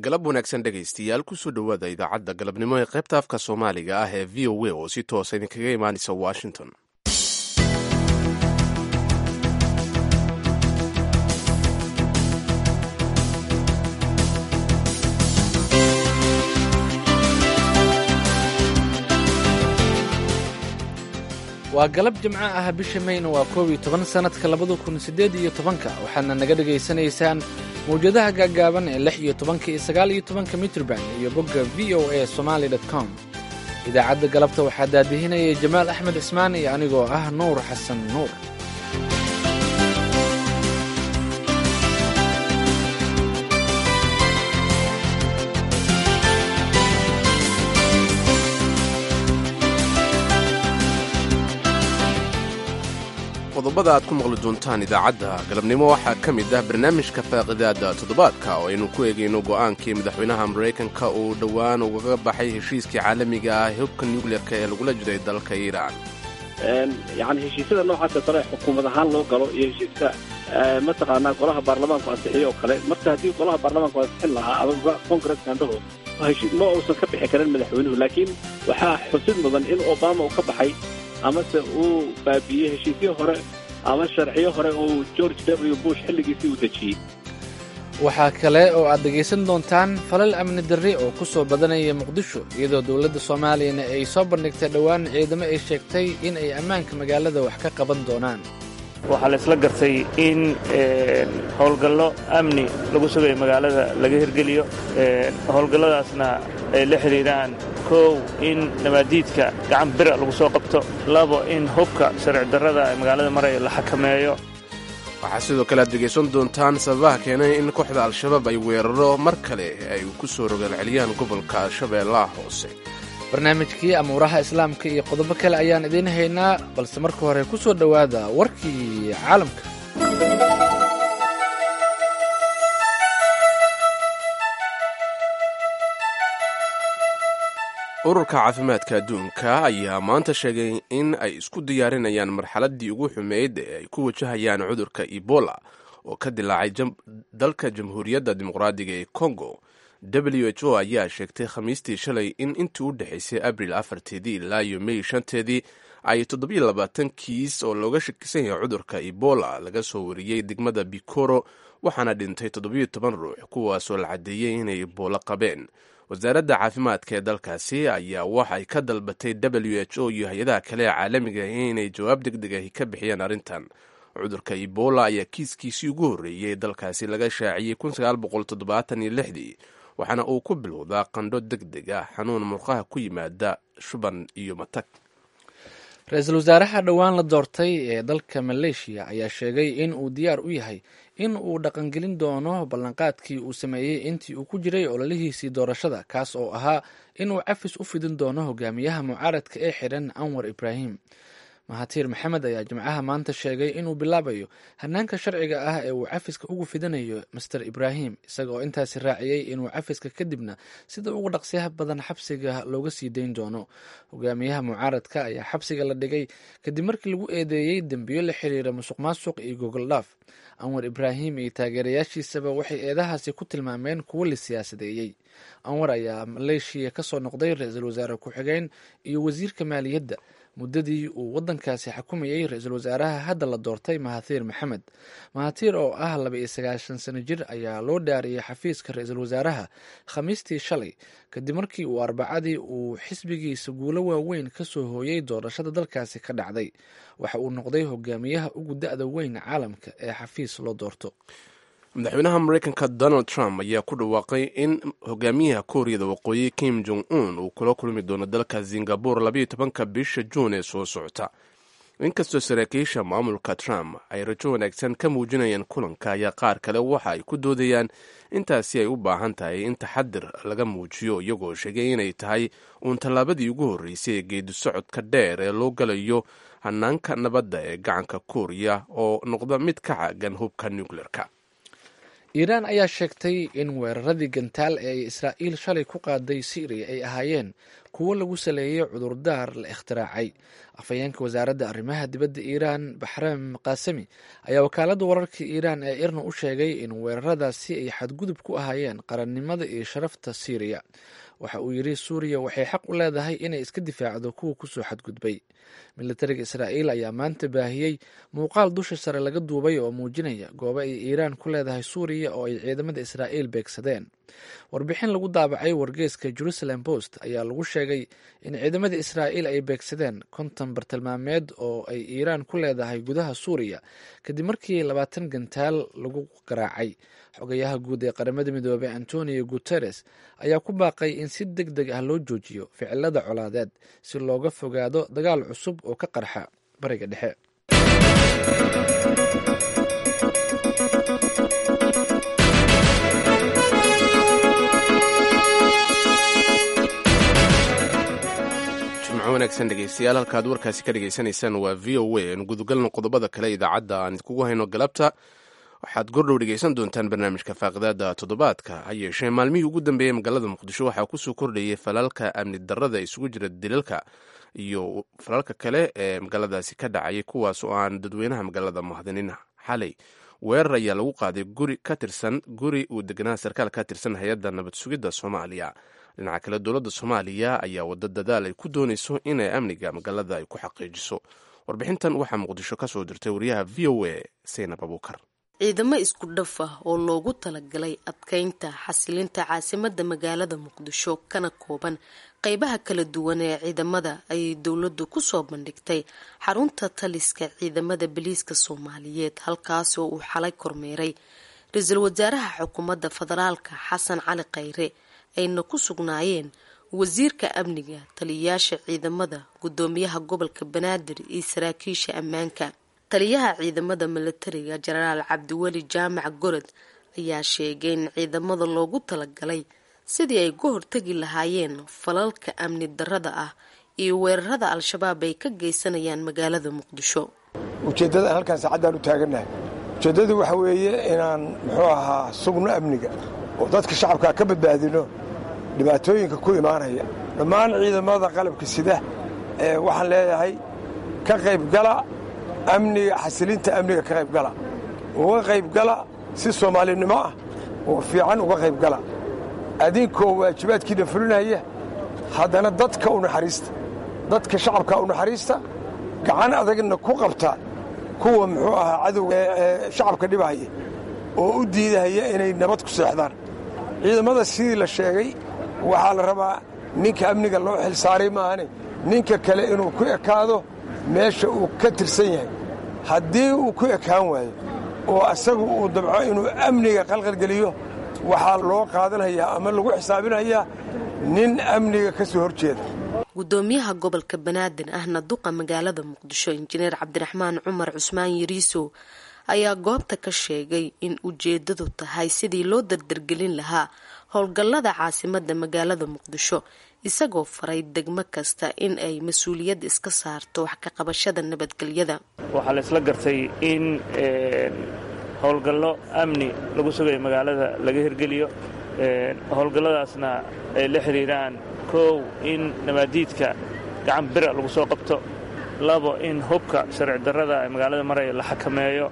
galab wanaagsan dhegaystayaal kusoo dhowaada idaacadda galabnimo ee qaybta afka soomaaliga ah ee v o a oo si toosa idinkaga imaanaysa washington waa galab jimco ah bisha mayna waa koob iyo toban sannadka labada kun siddeed iyo tobanka waxaadna naga dhegaysanaysaan mawjadaha gaaggaaban ee lix iyo tobanka iyo sagaal iyo tobanka mitrban iyo bogga v o a somaali dot com idaacadda galabta waxaa daadihinayay jamaal axmed cismaan iyo anigoo ah nuur xasan nuur qodobada aad ku maqli doontaan idaacadda galabnimo waxaa ka mid ah barnaamijka faaqidaada toddobaadka oo aynu ku eegayno go'aankii madaxweynaha maraykanka uu dhowaan ugaga baxay heshiiskii caalamiga ah hubka nucleerka ee lagula jiray dalka iiraan yani heshiisyada noocaasa kale xukuumad ahaan loo galo iyo heshiiska mataqaanaa golaha baarlamaanku ansixiyo oo kale marka haddii golaha baarlamaanku ansixin lahaa ama congresska andhaho ma uusan ka bixi karin madaxweynuhu laakiin waxaa xusid mudan in obama uu ka baxay amase uu baabiiyey heshiisyo hore ama sharciyo hore uu george w bush xilligiisii uu dejiyey waxaa kale oo aad dhegaysan doontaan falal amni darri oo ku soo badanaya muqdisho iyadoo dowladda soomaaliyana ay soo bandhigtay dhowaan ciidamo ay sheegtay in ay ammaanka magaalada wax ka qaban doonaan waxaa la isla gartay in howlgallo amni lagu sugayo magaalada laga hirgeliyo howlgalladaasna ay la xidhiiraan kow in nabaadiidka gacan bira lagu soo qabto labo in hubka sharci darrada ee magaalada maraya la xakameeyo waxaa sidoo kale aad dhegaysan doontaan sababaha keenay in kooxda al-shabaab ay weeraro mar kale ay ku soo rogaalceliyaan gobolka shabeellaha hoose barnaamijkii amuuraha islaamka iyo qodobo kale ayaan idiin haynaa balse marka hore ku soo dhowaada warkii caalamka ururka caafimaadka adduunka ayaa maanta sheegay in ay isku diyaarinayaan marxaladdii ugu xumeyd ee ay ku wajahayaan cudurka ebola oo ka dilaacay dalka jamhuuriyadda dimuqraadiga ee congo w h o ayaa sheegtay khamiistii shalay in intii u dhexaysay abril afarteedii ilaa iyo mey shanteedii ay toddobiyo labaatan kiis oo looga shakisan yahay cudurka ebola laga soo wariyey degmada bikoro waxaana dhintay toddobiyo toban ruux kuwaasoo la caddeeyey inay ebola qabeen wasaaradda caafimaadka ee dalkaasi ayaa waxay ka dalbatay w h o iyo hay-adaha kale ee caalamiga inay jawaab deg deg ahi ka bixiyaan arrintan cudurka ebola ayaa kiiskiisii ugu horreeyey dalkaasi laga shaaciyey ii waxaana uu ku bilowdaa qandho deg deg ah xanuun murqaha ku yimaada shuban iyo matag ra-iisul wasaaraha dhowaan la doortay ee dalka maleeshiya ayaa sheegay in uu diyaar u yahay in uu dhaqangelin doono ballanqaadkii uu sameeyey intii uu ku jiray ololihiisii doorashada kaas oo ahaa inuu cafis u fidin doono hogaamiyaha mucaaradka ee xidhan anwar ibraahim mahatiir maxamed ayaa jimcaha maanta sheegay inuu bilaabayo hanaanka sharciga ah ee uu cafiska ugu fidinayo master ibraahim isaga oo intaasi raaciyey inuu cafiska kadibna sida ugu dhaqsiyaha badan xabsiga looga sii dayn doono hogaamiyaha mucaaradka ayaa xabsiga la dhigay kadib markii lagu eedeeyey dembiyo la xiriira musuq maasuq iyo gogoldhaaf anwar ibraahim iyo taageerayaashiisaba waxay eedahaasi ku tilmaameen kuwo la siyaasadeeyey anwar ayaa maleeshiya kasoo noqday ra-iisul wasaare ku-xigeen iyo wasiirka maaliyadda muddadii uu waddankaasi xukumayey ra-iisul wasaaraha hadda la doortay mahathiir maxamed mahathiir oo ah laba iyo sagaashan sano jir ayaa loo dhaariyey xafiiska ra-iisul wasaaraha khamiistii shalay kadib markii uu arbacadii uu xisbigiisa guulo waaweyn ka soo hooyey doorashada dalkaasi ka dhacday waxa uu noqday hogaamiyaha ugu da-da weyn caalamka ee xafiis loo doorto madaxweynaha maraykanka donald trump ayaa ku dhawaaqay in hogaamiyaha kooriyada waqooyi kim jong un uu kula kulmi doono dalka singabore labayo tobanka bisha juun ee soo socota inkastoo saraakiisha maamulka trump ay rajo wanaagsan ka muujinayaan kulanka ayaa qaar kale waxa ay ku doodayaan intaasi ay u baahan tahay in taxadir laga muujiyo iyagoo sheegay inay tahay uun tallaabadii ugu horreysay ee geedi socodka dheer ee loo galayo hanaanka nabadda ee gacanka kooriya oo noqda mid ka caagan hubka nucleerka iiraan ayaa sheegtay in weeraradii gantaal ee ay israa'iil shalay ku qaaday syriya ay ahaayeen kuwo lagu saleeyey cudurdaar la ikhtiraacay afhayeenka wasaaradda arrimaha dibadda iiraan baxraam kaasami ayaa wakaaladda wararka iiraan ee irna u sheegay in weeraradaasi ay xadgudub ku ahaayeen qarannimada iyo sharafta siiriya waxa uu yidhi suuriya waxay xaq u leedahay inay iska difaacdo kuwa kusoo xadgudbay militariga israa'iil ayaa maanta baahiyey muuqaal dusha sare laga duubay oo muujinaya goobo ay iiraan ku leedahay suuriya oo ay ciidamada israa'iil beegsadeen warbixin lagu daabacay wargeeska jerusalem post ayaa lagu sheegay in ciidamada israa'iil ay beegsadeen konton bartilmaameed oo ay iiraan ku leedahay gudaha suuriya kadib markii labaatan gantaal lagu garaacay xogayaha guud ee qaramada midoobey antonio guteres ayaa ku baaqay in si deg deg ah loo joojiyo ficilada colaadeed si looga fogaado dagaal cusub oo ka qarxa bariga dhexe wanaagsan dhegeystayaal halkaad warkaasi ka dhegeysanaysaan waa v o a nu gudagalno qodobada kale idaacadda aan idinkugu hayno galabta waxaad gordhow dhegeysan doontaan barnaamijka faaqidaada toddobaadka ha yeeshee maalmihii ugu dambeeyey magaalada muqdisho waxaa kusoo kordhayay falalka amni darrada isugu jira dilalka iyo falalka kale ee magaaladaasi ka dhacayay kuwaas oo aan dadweynaha magaalada mahadinin xalay weerar ayaa lagu qaaday guri ka tirsan guri uu deganaa sarkaal ka tirsan hay-adda nabad sugidda soomaaliya dhinaca kale dowladda soomaaliya ayaa wada dadaal ay ku doonayso inay amniga magaalada ay ku xaqiijiso warbixintan waxaa muqdisho ka soo dirtay wariyaha v o a seynab abuukar ciidamo isku dhaf ah oo loogu talagalay adkeynta xasilinta caasimadda magaalada muqdisho kana kooban qeybaha kala duwan ee ciidamada ayay dowladdu kusoo bandhigtay xarunta taliska ciidamada boliiska soomaaliyeed halkaas oo uu xalay kormeeray ra-iisul wasaaraha xukuumadda federaalka xasan cali khayre ayna ku sugnaayeen wasiirka amniga taliyayaasha ciidamada gudoomiyaha gobolka banaadir iyo saraakiisha ammaanka taliyaha ciidamada milatariga jenaraal cabdiweli jaamac gorod ayaa sheegay in ciidamada loogu talagalay sidii ay ka hortagi lahaayeen falalka amni darrada ah iyo weerarada al-shabaab ay ka geysanayaan magaalada muqdisho ujeeddada halkaan saacadaan u taagannahay ujeeddadu waxa weeye inaan muxuu ahaa sugno amniga oo dadka shacabkaa ka badbaadino dhibaatooyinka ku imaanaya dhammaan ciidamada qalabka sida ee waxaan leeyahay ka qaybgala amniga xasilinta amniga ka qaybgala uga qaybgala si soomaalinimo ah oo fiican uga qaybgala adinkoo waajibaadkiina fulinaya haddana dadka u naxariista dadka shacabka u naxariista gacan adagna ku qabta kuwa muxuu ahaa cadowga ee shacabka dhibahaya oo u diidahaya inay nabad ku seexdaan ciidamada sidii la sheegay waxaa la rabaa ninka amniga loo xil saaray maahane ninka kale inuu ku ekaado meesha uu ka tirsan yahay haddii uu ku ekaan waayo oo asagu uu dabco inuu amniga qalqalgeliyo waxaa loo qaadanhayaa ama lagu xisaabinhayaa nin amniga ka soo hor jeeda gudoomiyaha gobolka banaadir ahna duqa magaalada muqdisho injineer cabdiraxmaan cumar cusmaan yariisow ayaa goobta ka sheegay in ujeedadu tahay sidii loo dardargelin lahaa howlgallada caasimada magaalada muqdisho isagoo faray degmo kasta in ay mas-uuliyad iska saarto wax ka qabashada nabadgelyada waxaa la isla gartay in howlgallo amni lagu sugayo magaalada laga hirgeliyo howlgalladaasna ay la xidhiiraan kow in nabaadiidka gacan bira lagu soo qabto labo in hubka sharci darrada ee magaalada maraya la xakameeyo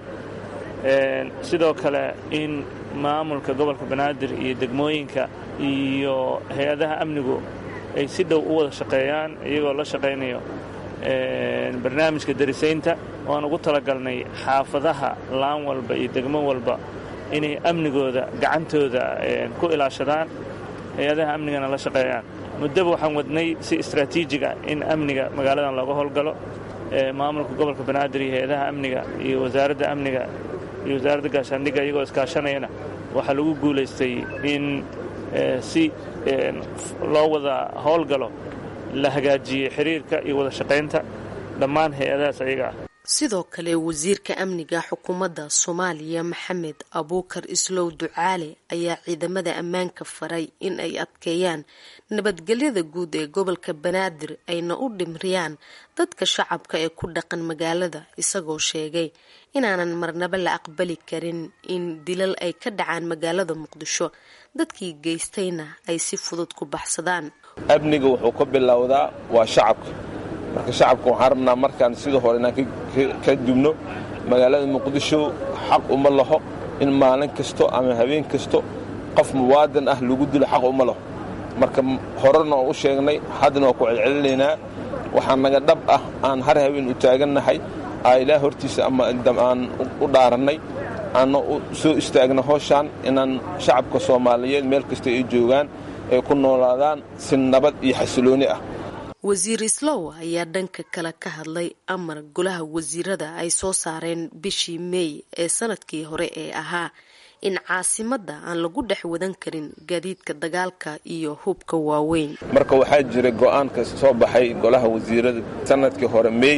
sidoo kale in maamulka gobolka banaadir iyo degmooyinka iyo hay-adaha amnigu ay si dhow u wada shaqeeyaan iyagoo la shaqaynayo barnaamijka darisaynta waan ugu talagalnay xaafadaha laan walba iyo degmo walba inay amnigooda gacantooda ku ilaashadaan hay-adaha amnigana la shaqeeyaan muddaba waxaan wadnay si istraatiijiga in amniga magaaladan looga howlgalo maamulka gobolka banaadir iyo hay-adaha amniga iyo wasaaradda amniga iyo wasaaradda gaashaandhigga iyagoo iskaashanayana waxaa lagu guulaystay in si loo wada howlgalo la hagaajiyey xiriirka iyo wada shaqaynta dhammaan hay-adahaas ayaga ah sidoo kale wasiirka amniga xukuumadda soomaaliya maxamed abuukar islow ducaale ayaa ciidamada ammaanka faray in ay adkeeyaan nabadgelyada guud ee gobolka banaadir ayna u dhimriyaan dadka shacabka ee ku dhaqan magaalada isagoo sheegay inaanan marnaba la aqbali karin in dilal ay ka dhacaan magaalada muqdisho dadkii geystayna ay si fudud ku baxsadaan amniga wuxuu ka bilowdaa waa shacabka marka shacabka waxaan rabnaa markaan sidii hore inaan ka dubno magaalada muqdisho xaq uma laho in maalin kasto ama habeen kasto qof muwaadan ah lagu dilo xaq uma laho marka horena oo u sheegnay haddana waa ku celcelinaynaa waxaa naga dhab ah aan har habeen u taagannahay aa ilaah hortiisa ama aan u dhaarannay aanna soo istaagna howshaan inaan shacabka soomaaliyeed meel kasta ay joogaan ay ku noolaadaan si nabad iyo xasilooni ah wasiir islow ayaa dhanka kale ka hadlay amar golaha wasiirada ay soo saareen bishii meey ee sanadkii hore ee ahaa in caasimadda aan lagu dhex wadan karin gaadiidka dagaalka iyo hubka waaweyn marka waxaa jira go'aanka soo baxay golaha wasiirada sanadkii hore meey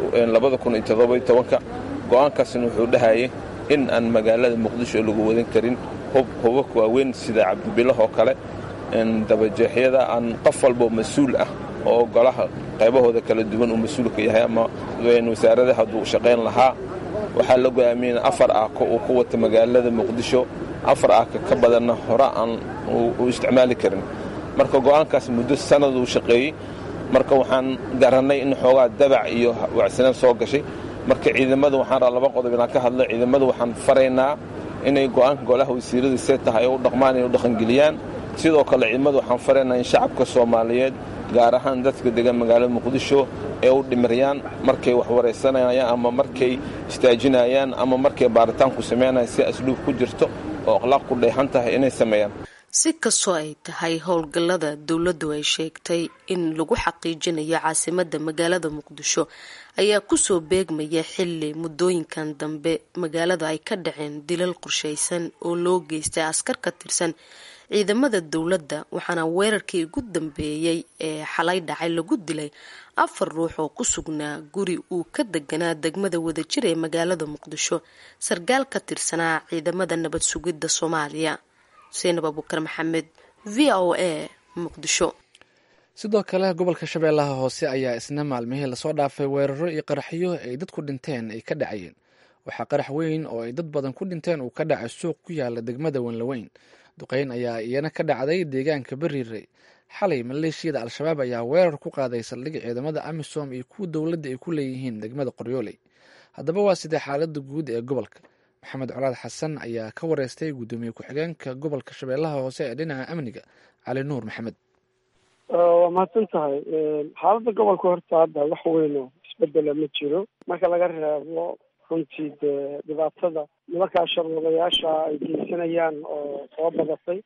go'aankaasna wuxuu dhahayay in aan magaalada muqdisho lagu wadan karin hubabka waaweyn sida cabdibilahoo kale dabajeexyada aan qof walbo mas-uul ah oo golaha qaybahooda kala duwan uu mas-uulka yahay ama wasaarada hadduu shaqayn lahaa waxaa la go'aamiyey afar aako uu ku wata magaalada muqdisho afar aaka ka badanna hore aan u isticmaali karin marka go'aankaas muddo sanad uu shaqeeyey marka waxaan garannay in xoogaa dabac iyo wacsanaan soo gashay marka ciidamada waxaan raa laba qodob inaan ka hadlo ciidamada waxaan faraynaa inay go'aanka golaha wasiirada see tahay u dhaqmaan inay u dhaqangeliyaan sidoo kale ciidamada waxaan faraynaa in shacabka soomaaliyeed gaar ahaan dadka degan magaalada muqdisho ee u dhimirayaan markay wax waraysanayaan ama markay istaajinayaan ama markay baaritaanku samaynayaan si asluub ku jirto oo akhlaaq ku dheexan tahay inay sameeyaan si kastoo ay tahay howlgallada dowladdu ay sheegtay in lagu xaqiijinayo caasimadda magaalada muqdisho ayaa kusoo beegmaya xilli muddooyinkan dambe magaalada ay ka dhaceen dilal qorshaysan oo loo geystay askar ka tirsan ciidamada dowladda waxaana weerarkii ugu dambeeyey ee xalay dhacay lagu dilay afar ruux oo ku sugnaa guri uu ka deganaa degmada wadajir ee magaalada muqdisho sarkaal ka tirsanaa ciidamada nabad sugidda soomaaliya xuseenab abukar maxamed v o a muqdisho sidoo kale gobolka shabeellaha hoose ayaa isna maalmihii lasoo dhaafay weeraro iyo qaraxyo ay dadku dhinteen ay ka dhacayeen waxaa qarax weyn oo ay dad badan ku dhinteen uu ka dhacay suuq ku yaala degmada wanlaweyn duqeyn ayaa iyana ka dhacday deegaanka beriire xalay maleeshiyada al-shabaab ayaa weerar ku qaaday saldhig ciidamada amisom iyo kuwa dowladda ay ku leeyihiin degmada qoryooley haddaba waa sidee xaalada guud ee gobolka maxamed colaad xasan ayaa ka wareystay guddoomiye ku-xigeenka gobolka shabeellaha hoose ee dhinaca amniga cali nuur maxamed waa mahadsan tahay xaaladda gobolka horta hadda wax weyn oo isbedela ma jiro marka laga reebo runtii dee dhibaatada nimankaa sharwadayaasha ay geysanayaan oo soo badatay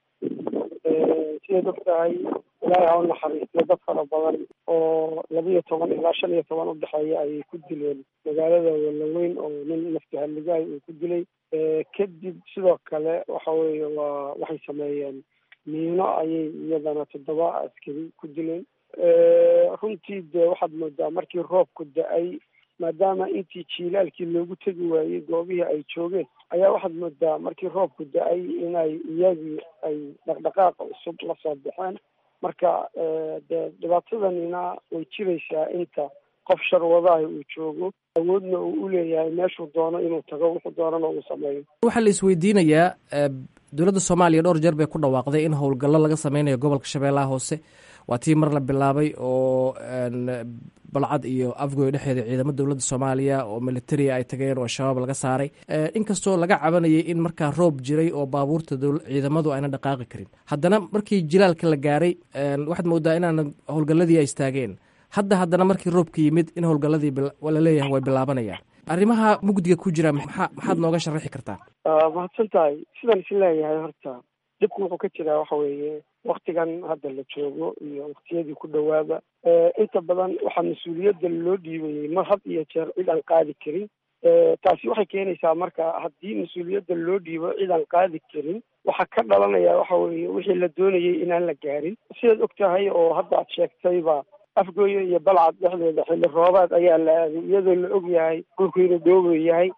sidaad og tahay ilaahay ha u naxariistiyo dad fara badan oo laba iyo toban ilaa shan iyo toban udhexeeya ayay ku dileen magaalada walaweyn oo nin nafti halligaay uu ku dilay kadib sidoo kale waxa weeye waa waxay sameeyeen miino ayay iyadana toddoba askari ku dileen runtii dee waxaad moodaa markii roobku da-ay maadaama intii jiilaalkii loogu tegi waayey goobihii ay joogeen ayaa waxaad moodaa markii roobku da-ay inay iyagii ay dhaqdhaqaaqa cusub la soo baxeen marka dee dhibaatadanina way jiraysaa inta qof sharwadaha uu joogo awoodna uu u leeyahay meeshuu doono inuu tago wuxuu doonana uu sameeyo waxaa la isweydiinayaa dowladda soomaaliya dhowr jeer bay ku dhawaaqday in howlgallo laga sameynayo gobolka shabeellaha hoose waa tii mar la bilaabay oo balcad iyo afgoy dhexeeda ciidamo dowladda soomaaliya oo militaria ay tageen oo al-shabaab laga saaray inkastoo laga cabanayay in markaa roob jiray oo baabuurta ciidamadu ayna dhaqaaqi karin haddana markii jilaalka la gaaray waxaad moodaa inaana howlgalladii ay istaageen hadda haddana markii roobka yimid in howlgalladii laleeyahay way bilaabanayaan arrimaha mugdiga ku jira maxaa maxaad nooga sharaxi kartaa mahadsan tahay sidaan is leeyahay horta dhibku wuxuu ka jiraa waxa weeye waktigan hadda la joogo iyo waktiyadii ku dhowaada inta badan waxaa mas-uuliyadda loo dhiibayay mar had iyo jeer cid aan qaadi karin taasi waxay keenaysaa marka haddii mas-uuliyadda loo dhiibo cid aan qaadi karin waxaa ka dhalanaya waxa weeye wixii la doonayay inaan la gaarin sidaad og tahay oo hadda aad sheegtayba afgooye iyo balcad dhexdeeda xilli roobaad ayaa la aaday iyadoo la og yahay dhulku inuu dhoobo yahay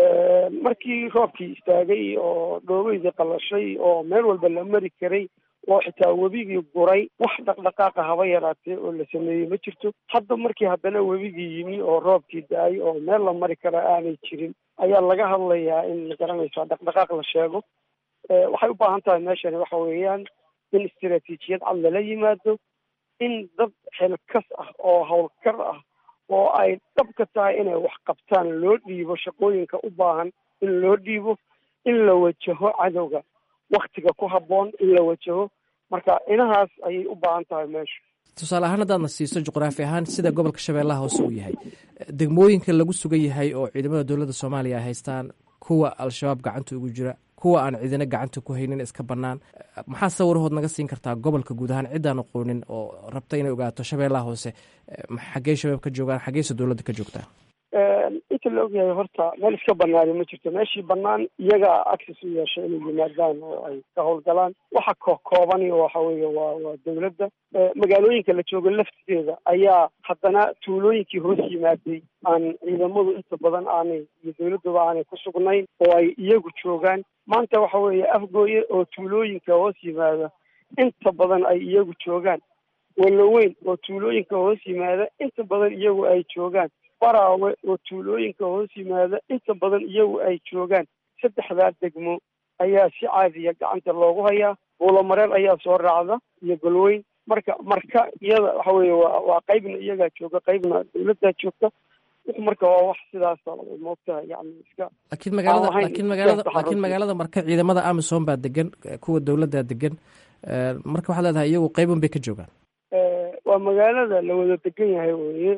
markii roobkii istaagay oo dhoobeydii qallashay oo meel walba la mari karay oo xitaa webigii guray wax dhaqdhaqaaqa haba yaraatee oo la sameeyey ma jirto hadda markii haddana webigii yimi oo roobkii da-ay oo meel la mari kara aanay jirin ayaa laga hadlayaa in magaranaysa dhaqdhaqaaq la sheego waxay u baahan tahay meeshani waxa weeyaan in istaraatiijiyad cad lala yimaado in dad xilkas ah oo howlkar ah oo ay dhabka tahay inay wax qabtaan loo dhiibo shaqooyinka u baahan in loo dhiibo in la wajaho cadowga waktiga ku habboon in la wajaho marka inahaas ayay u baahan tahay meeshu tusaale ahaan haddaadna siiso juqraafi ahaan sida gobolka shabeellaha hoose uu yahay degmooyinka lagu sugan yahay oo ciidamada dowladda soomaaliya ay haystaan kuwa al-shabaab gacanta ugu jira kuwa aan ciidina gacanta ku haynin iska bannaan maxaa sawirahood naga siin kartaa gobolka guud ahaan ciddaan aqoonin oo rabta inay ogaato shabeellaha hoose xaggey shabaab ka joogaan xaggeyse dowladda ka joogtaa inta la ogyahay horta meel iska banaani ma jirto meeshii banaan iyagaa access u yeesha inay yimaadaan oo ay ka howlgalaan waxa kokoobani waxa weeye waa waa dowladda magaalooyinka la joogo laftigeeda ayaa haddana tuulooyinkii hoos yimaaday aan ciidamadu inta badan aanay iyo dowladduba aanay ku sugnayn oo ay iyagu joogaan maanta waxa weeye afgooye oo tuulooyinka hoos yimaada inta badan ay iyagu joogaan waloweyn oo tuulooyinka hoos yimaada inta badan iyagu ay joogaan baraawe oo tuulooyinka hoos yimaada inta badan iyagu ay joogaan saddexdaa degmo ayaa si caadiya gacanta loogu hayaa buulamareel ayaa soo raacda iyo golweyn marka marka iyada waxa weeye waa waa qaybna iyagaa jooga qaybna dowladdaa joogta marka waa wax sidaas moogtaha yani iska laakiin magaalada laakiin magaalada laakiin magaalada marka ciidamada amisom baa degan kuwa dowladdaa degan marka waxaad leedahay iyagu qaybun bay ka joogaan waa magaalada la wada degan yahay weye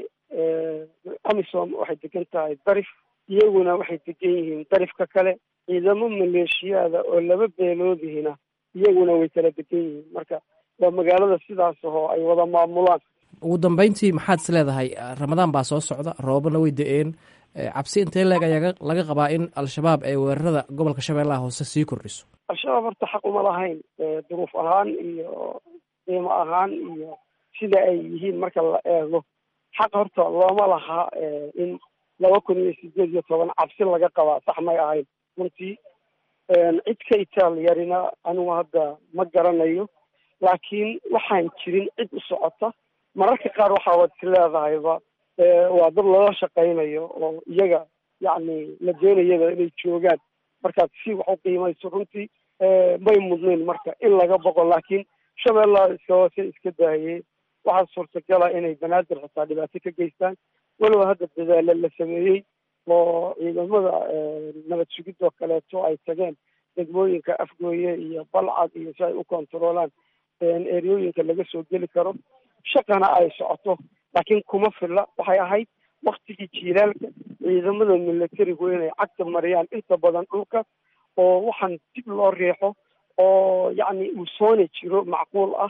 amisom waxay degan tahay darif iyaguna waxay degan yihiin darifka kale ciidamo maleeshiyaada oo laba beeloodihina iyaguna way kala degan yihiin marka waa magaalada sidaas oo ay wada maamulaan ugu dambeyntii maxaad is leedahay ramadaan baa soo socda roobana way da-een cabsi intee leeg ayaa laga qabaa in al-shabaab ay weerarada gobolka shabeellaha hoose sii kordhiso al-shabaab horta xaq uma lahayn duruuf ahaan iyo qiimo ahaan iyo sida ay yihiin marka la eego xaq horta looma laha in laba kun iyo sideed iyo toban cabsi laga qabaa sax may ahayn runtii cid ka itaal yarina anigu hadda ma garanayo laakiin waxaan jirin cid u socota mararka qaar waxaa wad is leedahayba waa dad lala shaqaynayo oo iyaga yacni la doonayaba inay joogaan markaad si wax u qiimayso runtii may mudnayn marka in laga boqo laakiin shabeellaha iska hoose iska daayey waxaa suurtagala inay banaadir xitaa dhibaato ka geystaan walow hadda dadaalo la sameeyey oo ciidamada nabad sugidoo kaleeto ay tageen degmooyinka afgooye iyo balcad iyo si ay u kontaroolaan eryooyinka laga soo geli karo shaqana ay socoto laakiin kuma filla waxay ahayd waktigii jiilaalka ciidamada militarigu inay cagta mariyaan inta badan dhulka oo waxaan dib loo riixo oo yacni uu soona jiro macquul ah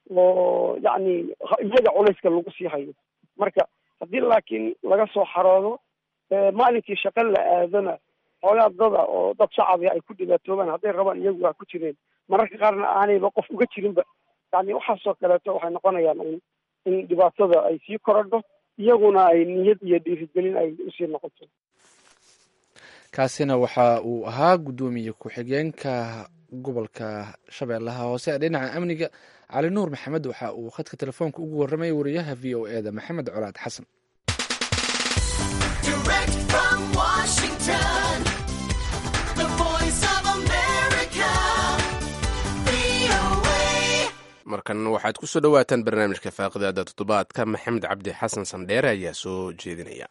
oo yacni iyaga culayska lagu sii hayo marka haddii laakiin laga soo xaroodo maalinkii shaqo la aadana xoogaa dada oo dad shacabi ay ku dhibaatoobaan hadday rabaan iyagu waa ku jireen mararka qaarna aanayba qof uga jirinba yani waxaasoo kaleeto waxay noqonayaan in in dhibaatada ay sii korodho iyaguna ay niyad iyo dhiirigelin ay usii noqoto kaasina waxa uu ahaa guddoomiye ku-xigeenka gobolka shabeellaha hoose dhinaca amniga cali nuur maxamed waxa uu khadka telefoonka ugu warramayay wariyaha v o e da maxamed colaad xasan markan waxaad ku soo dhowaataan barnaamijka faaqidaada toddobaadka maxamed cabdi xasan sandheere ayaa soo jeedinaya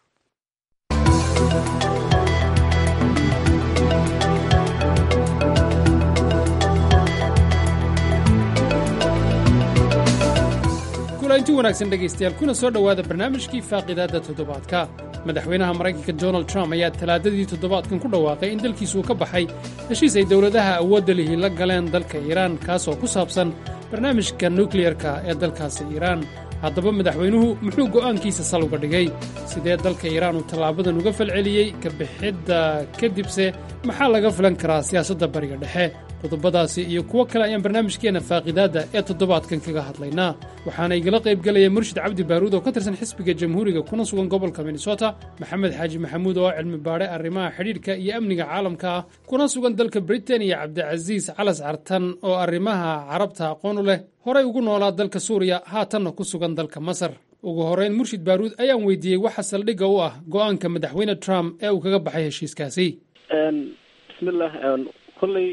kulanti wanaagsan dhegaystayaal kuna soo dhowaada barnaamijkii faaqidaadda toddobaadka madaxweynaha maraykanka donald trump ayaa talaadadii toddobaadkan ku dhawaaqay in dalkiisuu ka baxay heshiis ay dowladaha awoodda lihi la galeen dalka iiraan kaasoo ku saabsan barnaamijka nukliyarka ee dalkaasi iiraan haddaba madaxweynuhu muxuu go'aankiisa sal uga dhigay sidee dalka iiraan uu tallaabadan uga falceliyey ka bixidda kadibse maxaa laga filan karaa siyaasadda bariga dhexe qodobadaasi iyo kuwo kale ayaan barnaamijkeenna faaqidaadda ee toddobaadkan kaga hadlaynaa waxaana igala qayb gelaya murshid cabdi baaruud oo ka tirsan xisbiga jamhuuriga kuna sugan gobolka minnesota maxamed xaaji maxamuud oo cilmi baadhe arrimaha xidhiidhka iyo amniga caalamka ah kuna sugan dalka britain iyo cabdicasiis calas cartan oo arrimaha carabta aqoon u leh horay ugu noolaa dalka suuriya haatanna ku sugan dalka masar ugu horrayn murshid baaruud ayaan weydiiyey waxa saldhigga u ah go'aanka madaxweyne trump ee uu kaga baxay heshiiskaasi bismillah kolley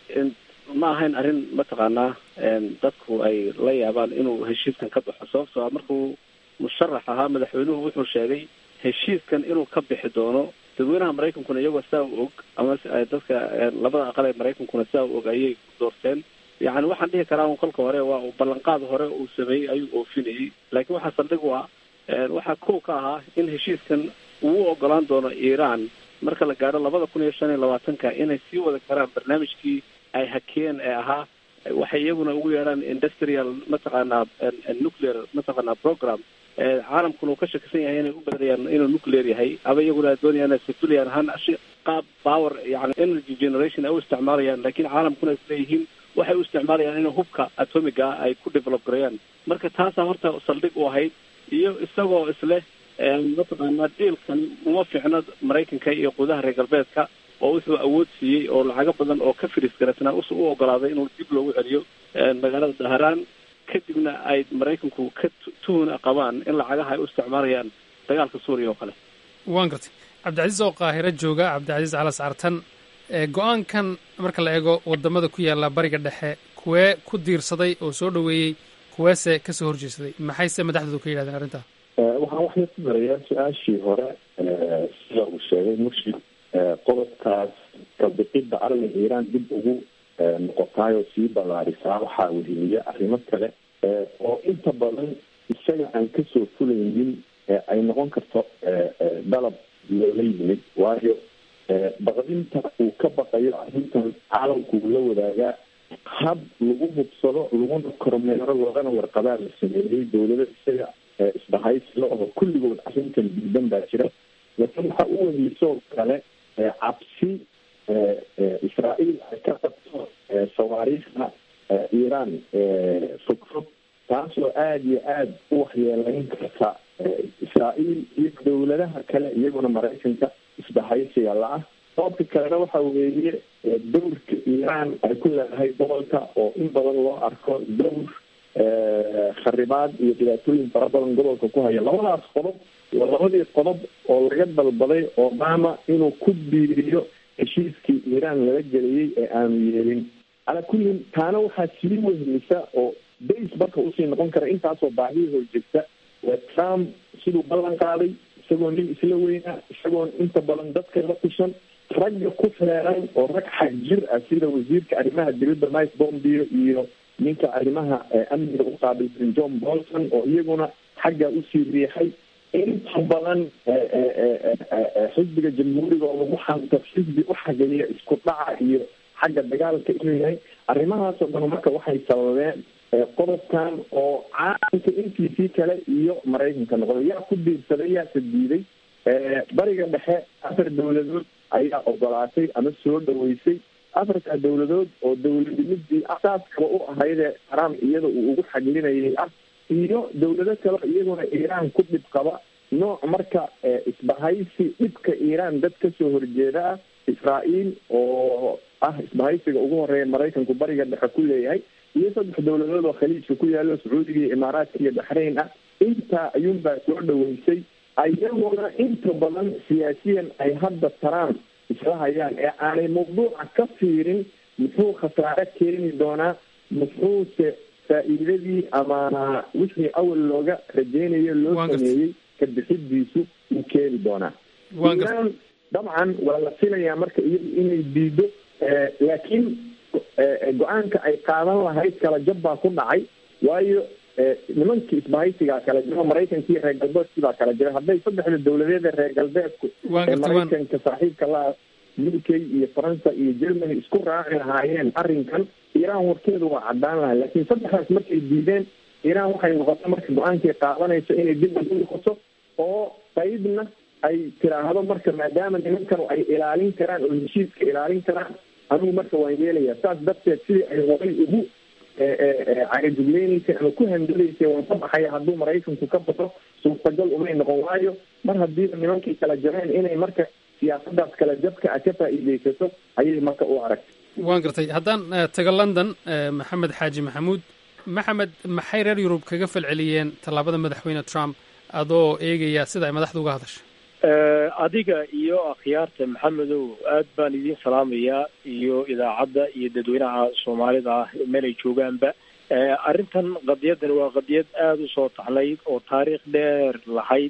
ma ahayn arrin mataqaanaa dadku ay la yaabaan inuu heshiiskan ka baxo sababtoo a markuu musharax ahaa madaxweynuhu wuxuu sheegay heshiiskan inuu ka bixi doono dadweynaha maraykankuna iyagoo sidaa u og ama dadka labada aqal ee maraykankuna sidaa u og ayay doorteen yacni waxaan dhihi karaa un kolka hore waa uu ballanqaad hore uu sameeyey ayuu oofinayay laakiin waxaa saldhig u ah waxaa kow ka ahaa in heshiiskan uu u ogolaan doono iiraan marka la gaadho labada kun iyo shan iyo labaatanka inay sii wada karaan barnaamijkii ay hakeen ee ahaa waxay iyaguna ugu yeedhaan industrial mataqaanaa nuclear mataqaanaa program caalamkuna uu ka shakisan yahay inay u badanayaan inuu nuclear yahay aba iyaguna doonayaan civilian ahaan qaab power yani energy generation ay u isticmaalayaan laakiin caalamkuna isleeyihiin waxay u isticmaalayaan in hubka atomiga ay ku develop gareeyaan marka taasaa horta saldhig u ahayd iyo isagoo isleh mataqaanaa dhiilkan uma fiicno maraykanka iyo qudaha reer galbeedka oo wuxuu awood siiyey oo lacago badan oo ka firis garasnaa u ogolaaday inuu dib loogu celiyo magaalada daharaan kadibna ay maraykanku ka tuhuna qabaan in lacagaha ay u isticmaalayaan dagaalka suuriya oo kale waan gartay cabdicasiis oo qaahiro jooga cabdicasiis calas cartan go-aankan marka la eego wadamada ku yaala bariga dhexe kuwee ku diirsaday oo soo dhoweeyey kuweese kasoo horjeesaday maxayse madaxdoodu ka yidhahdeen arrintaa waxaan waxay ku darayaa su-aashii hore sida uu sheegay murshid qodobkaas kabixidda arringa iiraan dib ugu noqotaayoo sii ballaarisaa waxaa weheliya arrimo kale oo inta badan isaga aan kasoo fulaynin ay noqon karto dalab loola yimid waayo baqdinta uu ka baqayo arrintan caalamku uu la wadaagaa hab lagu hubsado laguna kormeero loogana warqabaa la sameeyey dowlado isaga isbahaysla oo kulligood arrintan diidan baa jira laakiin waxaa u wehlisoo kale cabsi israael ay ka qabto sawaariikhda iiraan fogfog taasoo aada iyo aada u waxyeelayn karta israael iyo dowladaha kale iyaguna maraykanka isbahaysiga la-ah sababka kalena waxa weeye dowrka iiraan ay ku leedahay gobolka oo in badan loo arko dowr kharibaad iyo dhibaatooyin fara badan gobolka ku haya labadaas qodob waa labadii qodob oo laga dalbaday obama inuu ku biiriyo heshiiskii iiraan lala geliyey ee aanu yeelin calaa kullin taana waxaa sii wehelisa oo base marka usii noqon kara intaasoo baahii horjegta waa trump siduu ballan qaaday isagoo nin isla weynaa isagoon inta badan dadka la kushan ragga ku feeran oo rag xag jir ah sida wasiirka arrimaha dibadda mike bombio iyo ninka arrimaha amniga u qaabilsan john bolton oo iyaguna xagga usii riixay inta badan xisbiga jamhuuriga oo lagu xanto xisbi u xageeya isku dhaca iyo xagga dagaalka inuu yahay arrimahaasoo dhan marka waxay sababeen qodobkan oo caalamka intiisii kale iyo maraykanka noqday yaa ku diirsaday yaase diiday bariga dhexe afar dowladood ayaa ogolaatay ama soo dhaweysay afarta dowladood oo dowladnimidii asaaskaba u ahaydee trump iyada uu ugu xaglinayay ah iyo dowlado kale iyaguna iiraan ku dhib qaba nooc marka isbahaysi dhibka iiraan dad kasoo horjeeda ah israael oo ah isbahaysiga ugu horeeya maraykanku bariga dhexe ku leeyahay iyo saddex dowladood oo khaliijka ku yaalo sacuudiga iyo imaaraadka iyo baxrayn ah intaa ayuunbaa soo dhaweysay ayaguna inta badan siyaasiyan ay hadda trump isla hayaan ee aanay mawduuca ka fiirin muxuu khasaare keeni doonaa muxuuse faa'iidadii ama wixii awal looga rajeynayo loo sameeyey ka bixidiisu uu keeni doonaa iiraan dabcan waa la filayaa marka iyadu inay diido laakiin go-aanka ay qaadan lahayd kala jab baa ku dhacay waayo nimankii isbahaysigaa kala jiro maraykankii reer galbeedkii baa kala jira hadday saddexda dowladeed ee reer galbeedku ee maraykanka saaxiibka la u k iyo faransa iyo germany isku raaci lahaayeen arrinkan iiraan warkeedu waa cadaan lahay laakiin saddexdaas markay diideen iiraan waxay noqota marka go-aankay qaadanayso inay dib ugu noqoto oo qaybna ay tiraahdo marka maadaama nimankan ay ilaalin karaan oo heshiiska ilaalin karaan anigu marka waan yeelayaa saas darteed sidii ay horay ugu cagajugleynaysa ama ku handalaysay waan ka baxaya hadduu maraykanku ka baxo suurtagal umay noqon waayo mar haddiiba nimankii kala jabeen inay marka siyaasadaas kala jabka a ka faa'iidaysato ayay marka u aragtay waan gartay haddaan tago london maxamed xaaji maxamuud maxamed maxay reer yurub kaga falceliyeen tallaabada madaxweyne trump adoo eegaya sida ay madaxda uga hadashay adiga iyo akhyaarta maxamedow aad baan idiin salaamayaa iyo idaacadda iyo dadweynaha soomaalida ah meel ay joogaanba arrintan qadiyaddan waa qadiyad aada u soo taxnayd oo taariikh dheer lahayd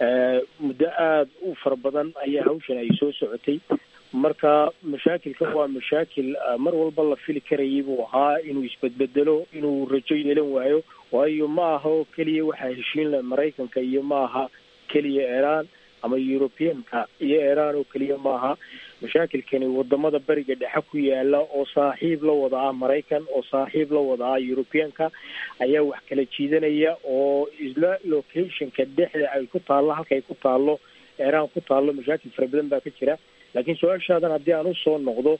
muddo aada u fara badan ayaa hawshan ay soo socotay marka mashaakilkan waa mashaakil mar walba la fili karayay buu ahaa inuu isbedbedelo inuu rajo yeelan waayo waayo ma aha oo keliya waxaa heshiin leh maraykanka iyo ma aha keliya iiraan ama europeanka iyo iiraan oo keliya maaha mashaakilkani wadamada beriga dhexe ku yaala oo saaxiib la wada ah maraykan oo saaxiib la wada ah europeanka ayaa wax kala jiidanaya oo isla locationka dhexda ay ku taallo halka ay ku taallo iiraan ku taallo mashaakil fara badan baa ka jira laakiin su-aashaadan haddii aan usoo noqdo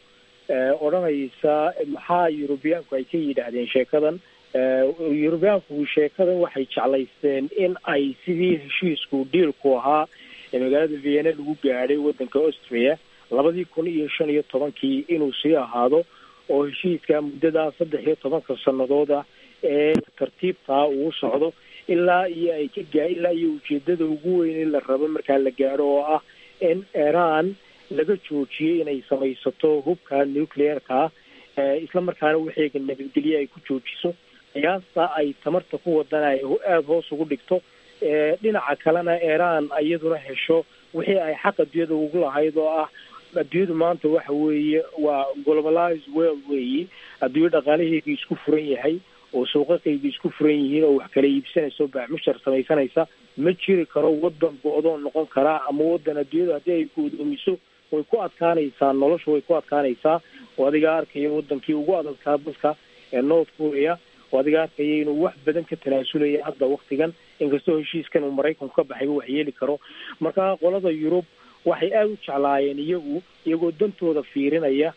odhanaysa maxaa eurobeanku ay ka yidhaahdeen sheekadan eurobeanku sheekadan waxay jeclaysteen in ay sidii heshiisku dhiilku ahaa ee magaalada vienna lagu gaadhay waddanka austria labadii kun iyo shan iyo tobankii inuu sii ahaado oo heshiiska muddadaa saddex iyo tobanka sanadooda ee tartiibtaa uu socdo ilaa iyo ay ka gaa ilaa iyo ujeedada ugu weyn in la rabo markaa la gaadho oo ah in iiraan laga joojiyey inay samaysato hubka nuclearka isla markaana waxeega nabadgelye ay ku joojiso qiyaasta ay tamarta ku wadana ay aada hoos ugu dhigto dhinaca kalena iiraan iyaduna hesho wixii ay xaq adduunyada ugu lahayd oo ah adduunyadu maanta waxa weeye waa globalized world weeyi adduunyo dhaqaalaheyga isku furan yahay oo suuqaqayga isku furan yihiin oo wax kala iibsanaysa oo baaxmushar samaysanaysa ma jiri karo wadan go-doon noqon karaa ama wadan adduunyada haddii ay go'doomiso way ku adkaanaysaa nolosha way ku adkaanaysaa oo adiga arkaya wadankii ugu adadkaa dadka ee north korea oo adiga arkaya inuu wax badan ka tanaasulaya hadda waktigan inkastoo heshiiskan uu maraykanku ka baxayba wax yeeli karo marka qolada yurub waxay aada u jeclaayeen iyagu iyagoo dantooda fiirinaya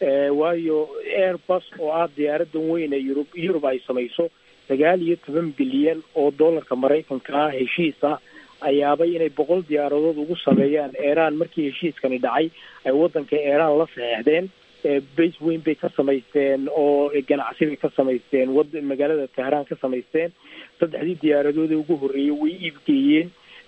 waayo airbus oo ah diyaaradan weyn ee yurub yurub ay samayso sagaal iyo toban bilyan oo dollarka maraykanka ah heshiis ah ayaabay inay boqol diyaaradood ugu sameeyaan iiraan markii heshiiskani dhacay ay wadanka iiraan la saxeexdeen base weyn bay ka samaysteen oo ganacsi bay ka samaysteen wad magaalada tehraan ka samaysteen saddexdii diyaaradoodee ugu horreeyey way iibgeeyeen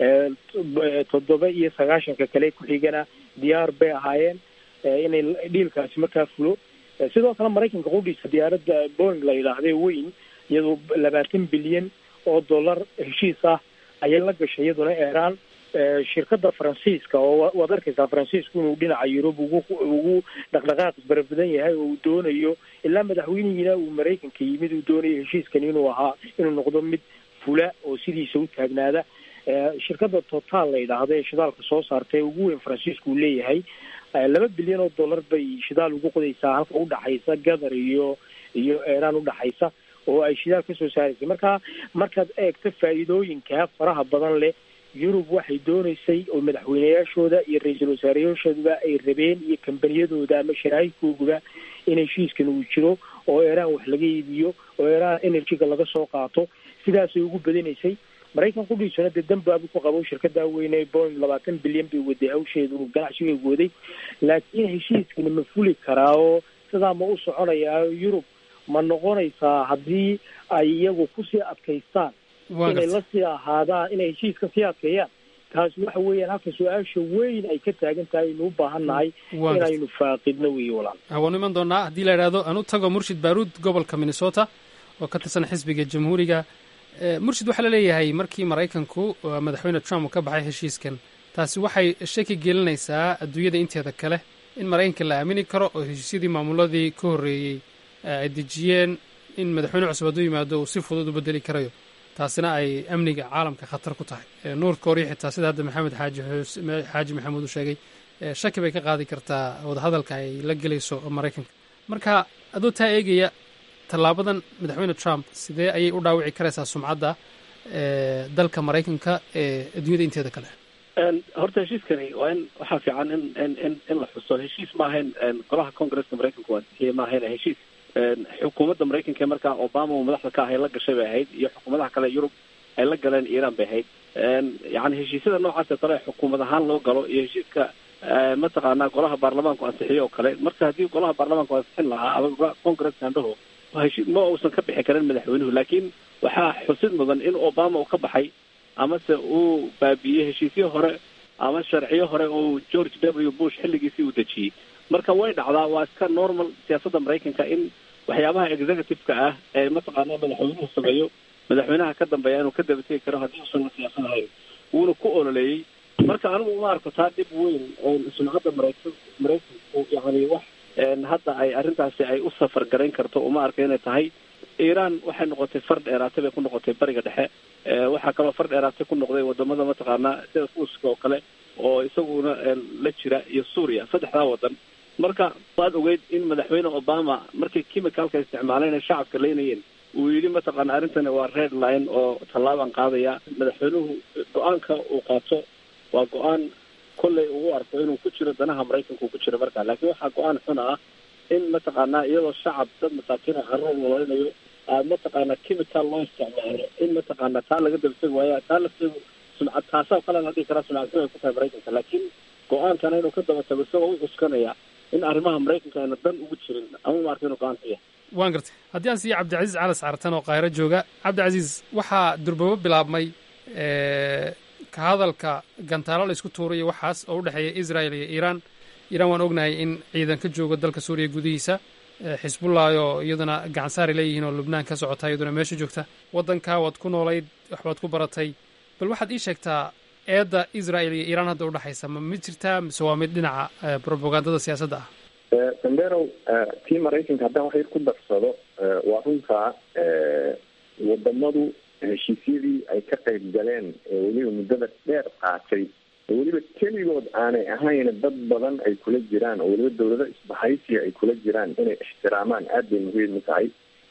toddoba iyo sagaashanka kale ku-xigana diyaar bay ahaayeen inay dhiilkaasi markaa fulo sidoo kale maraykanka qudhiisa diyaaradda boing la yidhaahday weyn iyadoo labaatan bilyan oo dollar heshiis ah ayay la gashay iyaduna iiraan shirkadda faransiiska oo waad arkaysaa faransiisku inuu dhinaca yurub ugu ugu dhaqdhaqaaq isbarabadan yahay oo uu doonayo ilaa madaxweynihiina uu maraykanka yimid uu doonayo heshiiskani inuu ahaa inuu noqdo mid fula oo sidiisa u taagnaada shirkadda total la yidhaahdo ee shidaalka soo saarta ee ugu weyn faransiisku uu leeyahay laba bilyan oo dollar bay shidaal ugu qodaysaa halka udhaxaysa gathar iyo iyo iiraan udhaxaysa oo ay shidaal kasoo saaraysay marka markaad eegto faa'iidooyinka faraha badan leh yurub waxay doonaysay oo madaxweyneyaashooda iyo ra-iisul wasaareyaashooduba ay rabeen iyo kambaniyadooda ama sharaa'igkooguba in heshiiskan uu jiro oo iiraan wax laga iibiyo oo iiraan energyga laga soo qaato sidaasay ugu badinaysay maraykan qudhiisuna dee dambaabu ku qabo shirkada weyne boing labaatan bilyan bay waday hawsheedu ganacsiga waday laakiin heshiiskani ma fuli karaa oo sidaa ma u soconayaa yurub ma noqonaysaa haddii ay iyagu kusii adkaystaan inay lasii ahaadaan inay heshiiska sii adkeeyaan taasi waxa weeyaan halka su-aasha weyn ay ka taagan tahay aynu u baahan nahay inaynu faaqidno weeye walaal waanu iman doonaa haddii la idhaahdo aan u tago murshid baaruud gobolka minnesota oo ka tirsan xisbiga jamhuuriga murshid waxaa la leeyahay markii maraykanku madaxweyne trump uu ka baxay heshiiskan taasi waxay shaki gelinaysaa adduunyada inteeda kale in maraykanka la aamini karo oo heshiisyadii maamuladii ka horreeyey ay dejiyeen in madaxweyne cusub hadduu yimaado uu si fudud u bedeli karayo taasina ay amniga caalamka khatar ku tahay nuur kooriya xitaa sida hadda maxamed xaaji xaaji maxamuud uu sheegay shaki bay ka qaadi kartaa wadahadalka ay la gelayso maraykanka marka adoo taa eegaya tallaabadan madaxweyne trump sidee ayay u dhaawici karaysaa sumcadda dalka maraykanka ee adduunyada inteeda kale horta heshiiskani waa in waxaa fiican in in in in la xuso heshiis maahayn golaha congresska maraykanka waa ansixiyey maahayn heshiis xukuumadda maraykanka ee markaa obama uu madaxda ka ahay la gashay bay ahayd iyo xukuumadaha kale yurub ay la galeen iiraan bay ahayd yani heshiisyada noocaasee kale xukuumad ahaan loo galo iyo heshiiska mataqaanaa golaha baarlamaanku ansixiyo oo kale marka haddii golaha baarlamaanku ansixin lahaa ama congresska andhaho heshii ma uusan ka bixi karin madaxweynuhu laakiin waxaa xusid mudan in obama uu ka baxay amase uu baabiiyey heshiisyo hore ama sharciyo hore oo george w bush xilligiisii uu dejiyey marka way dhacdaa waa iska normal siyaasadda maraykanka in waxyaabaha executive-ka ah ee mataqaanaa madaxweynuhu sameeyo madaxweynaha ka dambeeya inuu ka dabategi karo haddii uusan la siyaasad ahayn wuuna ku ololeeyey marka anigu uma arko taa dhib weyn sumcadda maraykan maraykanku yani wax hadda ay arrintaasi ay u safar garayn karto uma arka inay tahay iiraan waxay noqotay far dheeraatay bay ku noqotay bariga dhexe waxaa kaloo far dheeraatay ku noqday wadamada mataqaanaa sida ruuska oo kale oo isaguna la jira iyo suuriya saddexdaa wadan marka waad ogeyd in madaxweyne obama markay chemicalka isticmaaleen ay shacabka leynayeen uu yidhi mataqaana arrintani waa red line oo tallaabaan qaadaya madaxweynuhu go-aanka uu qaato waa go-aan kolley ugu arko inuu ku jiro danaha maraykanka ku jiro markaa laakiin waxaa go-aan xun ah in mataqaanaa iyadoo shacab dad masaakiin oo caruur nololinayo aad mataqaanaa chemical loo isticmaalo in mataqaanaa taa laga dabtegi waaya taa lafteedu sumcad taasaa kale la dhihi karaa sumcadsin ay ku tahay maraykanka laakiin go-aankana inuu ka daba tago isagoo u cuskanaya in arrimaha maraykanka ayna dan ugu jirin ama ma arka inuu go-aan ku yahay waan gartay haddii aan siiya cabdicasiis calas cartan oo qaahiro jooga cabdicasiis waxaa durbabo bilaabmay ka hadalka gantaalo la isku tuurayo waxaas oo u dhexeeya israel iyo iiraan iiraan waan ognahay in ciidan ka joogo dalka suuriya gudihiisa xisbullah oo iyaduna gacansaari leeyihiin oo lubnaan ka socota iyaduna meesha joogta waddankaa waad ku noolayd waxbaad ku baratay bal waxaad ii sheegtaa eedda israel iyo iiraan hadda udhexaysa ma mid jirtaa mise waa mid dhinaca propagandada siyaasadda ah sanderow tii maraykanka haddaan wax yar ku darsado waa runtaa wadamadu heshiisyadii ay ka qayb galeen ee weliba muddada dheer qaatay oo weliba keligood aanay ahayn dad badan ay kula jiraan oo weliba dawlado isbahaysiga ay kula jiraan inay ixtiraamaan aad bay muhiim u tahay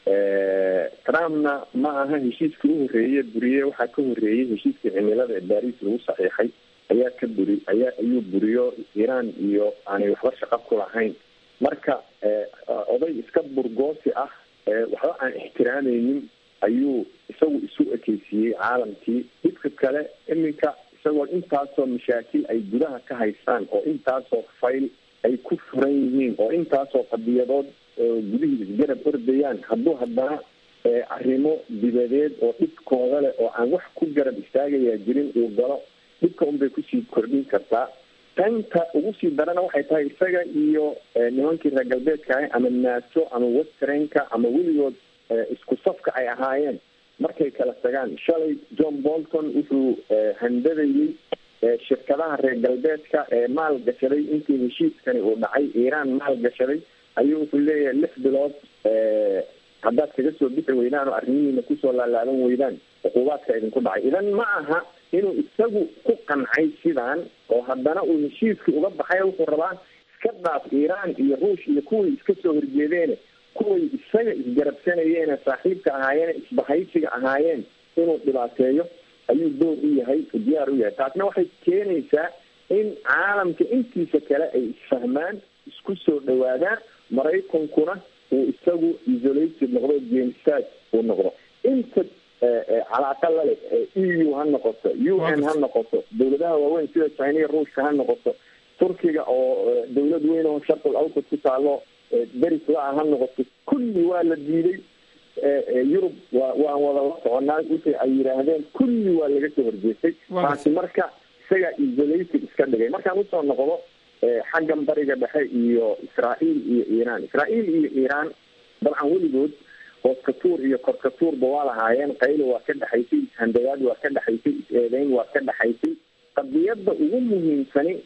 trumpna ma aha heshiiskii u horreeye buriye waxaa ka horreeyey heshiiskii cimilada ee baris lagu saxiixay ayaa ka buri ayaa ayuu buriyo iiraan iyo aanay waxba shaqo ku lahayn marka oday iska burgoosi ah waxba aan ixtiraameynin ayuu isagu isu ekeysiiyey caalamkii midka kale iminka isagoo intaasoo mashaakil ay gudaha ka haystaan oo intaasoo fayl ay ku furan yihiin oo intaasoo qadiyadood gudihii isgarab ordayaan hadduu haddana arrimo dibadeed oo dhibkooda leh oo aan wax ku garab istaagayaa jirin uu galo dhibka unbay kusii kordhin kartaa tanta ugu sii darana waxay tahay isaga iyo nimankii reer galbeedka ah ama naato ama westrenka ama weligood isku safka ay ahaayeen markay kala tagaan shalay john bolton wuxuu handadayey shirkadaha reer galbeedka ee maal gashaday intii heshiiskani uu dhacay iiraan maal gashaday ayuu wuxuu leeyahay lix bilood haddaad kaga soo bixi weydaan oo arrimihiina kusoo laalaaban weydaan cuquubaadka idinku dhacay idan ma aha inuu isagu ku qancay sidaan oo haddana uu heshiiskii uga baxay wuxuu rabaa iska dhaaf iiraan iyo ruush iyo kuwii iska soo horjeedeene kuway isaga isgarabsanayeene saaxiibka ahaayeen isbahaysiga ahaayeen inuu dhibaateeyo ayuu door u yahay diyaar u yahay taasna waxay keenaysaa in caalamka intiisa kale ay isfahmaan isku soo dhawaadaan maraykankuna uu isagu isolated noqdo genstag uu noqdo inta calaaqa lale e u ha noqoto u n ha noqoto dawladaha waaweyn sida china ruushka ha noqoto turkiga oo dawlad weyn oo sharqul awsad ku taalo deris la-a ha noqoto kulli waa la diiday yurub wa waan wada la soconaa wixii ay yidhaahdeen kulli waa laga soo horjeestay taasi marka isaga isolated iska dhigay markaan usoo noqdo xaggan bariga dhexe iyo israael iyo iiraan israael iyo iiraan dabcan weligood hooskatuur iyo korkatuurba waa lahaayeen qaylo waa ka dhexaysay ishandagaad waa ka dhexaysay is-eedeyn waa ka dhexaysay qadiyadda ugu muhiimsani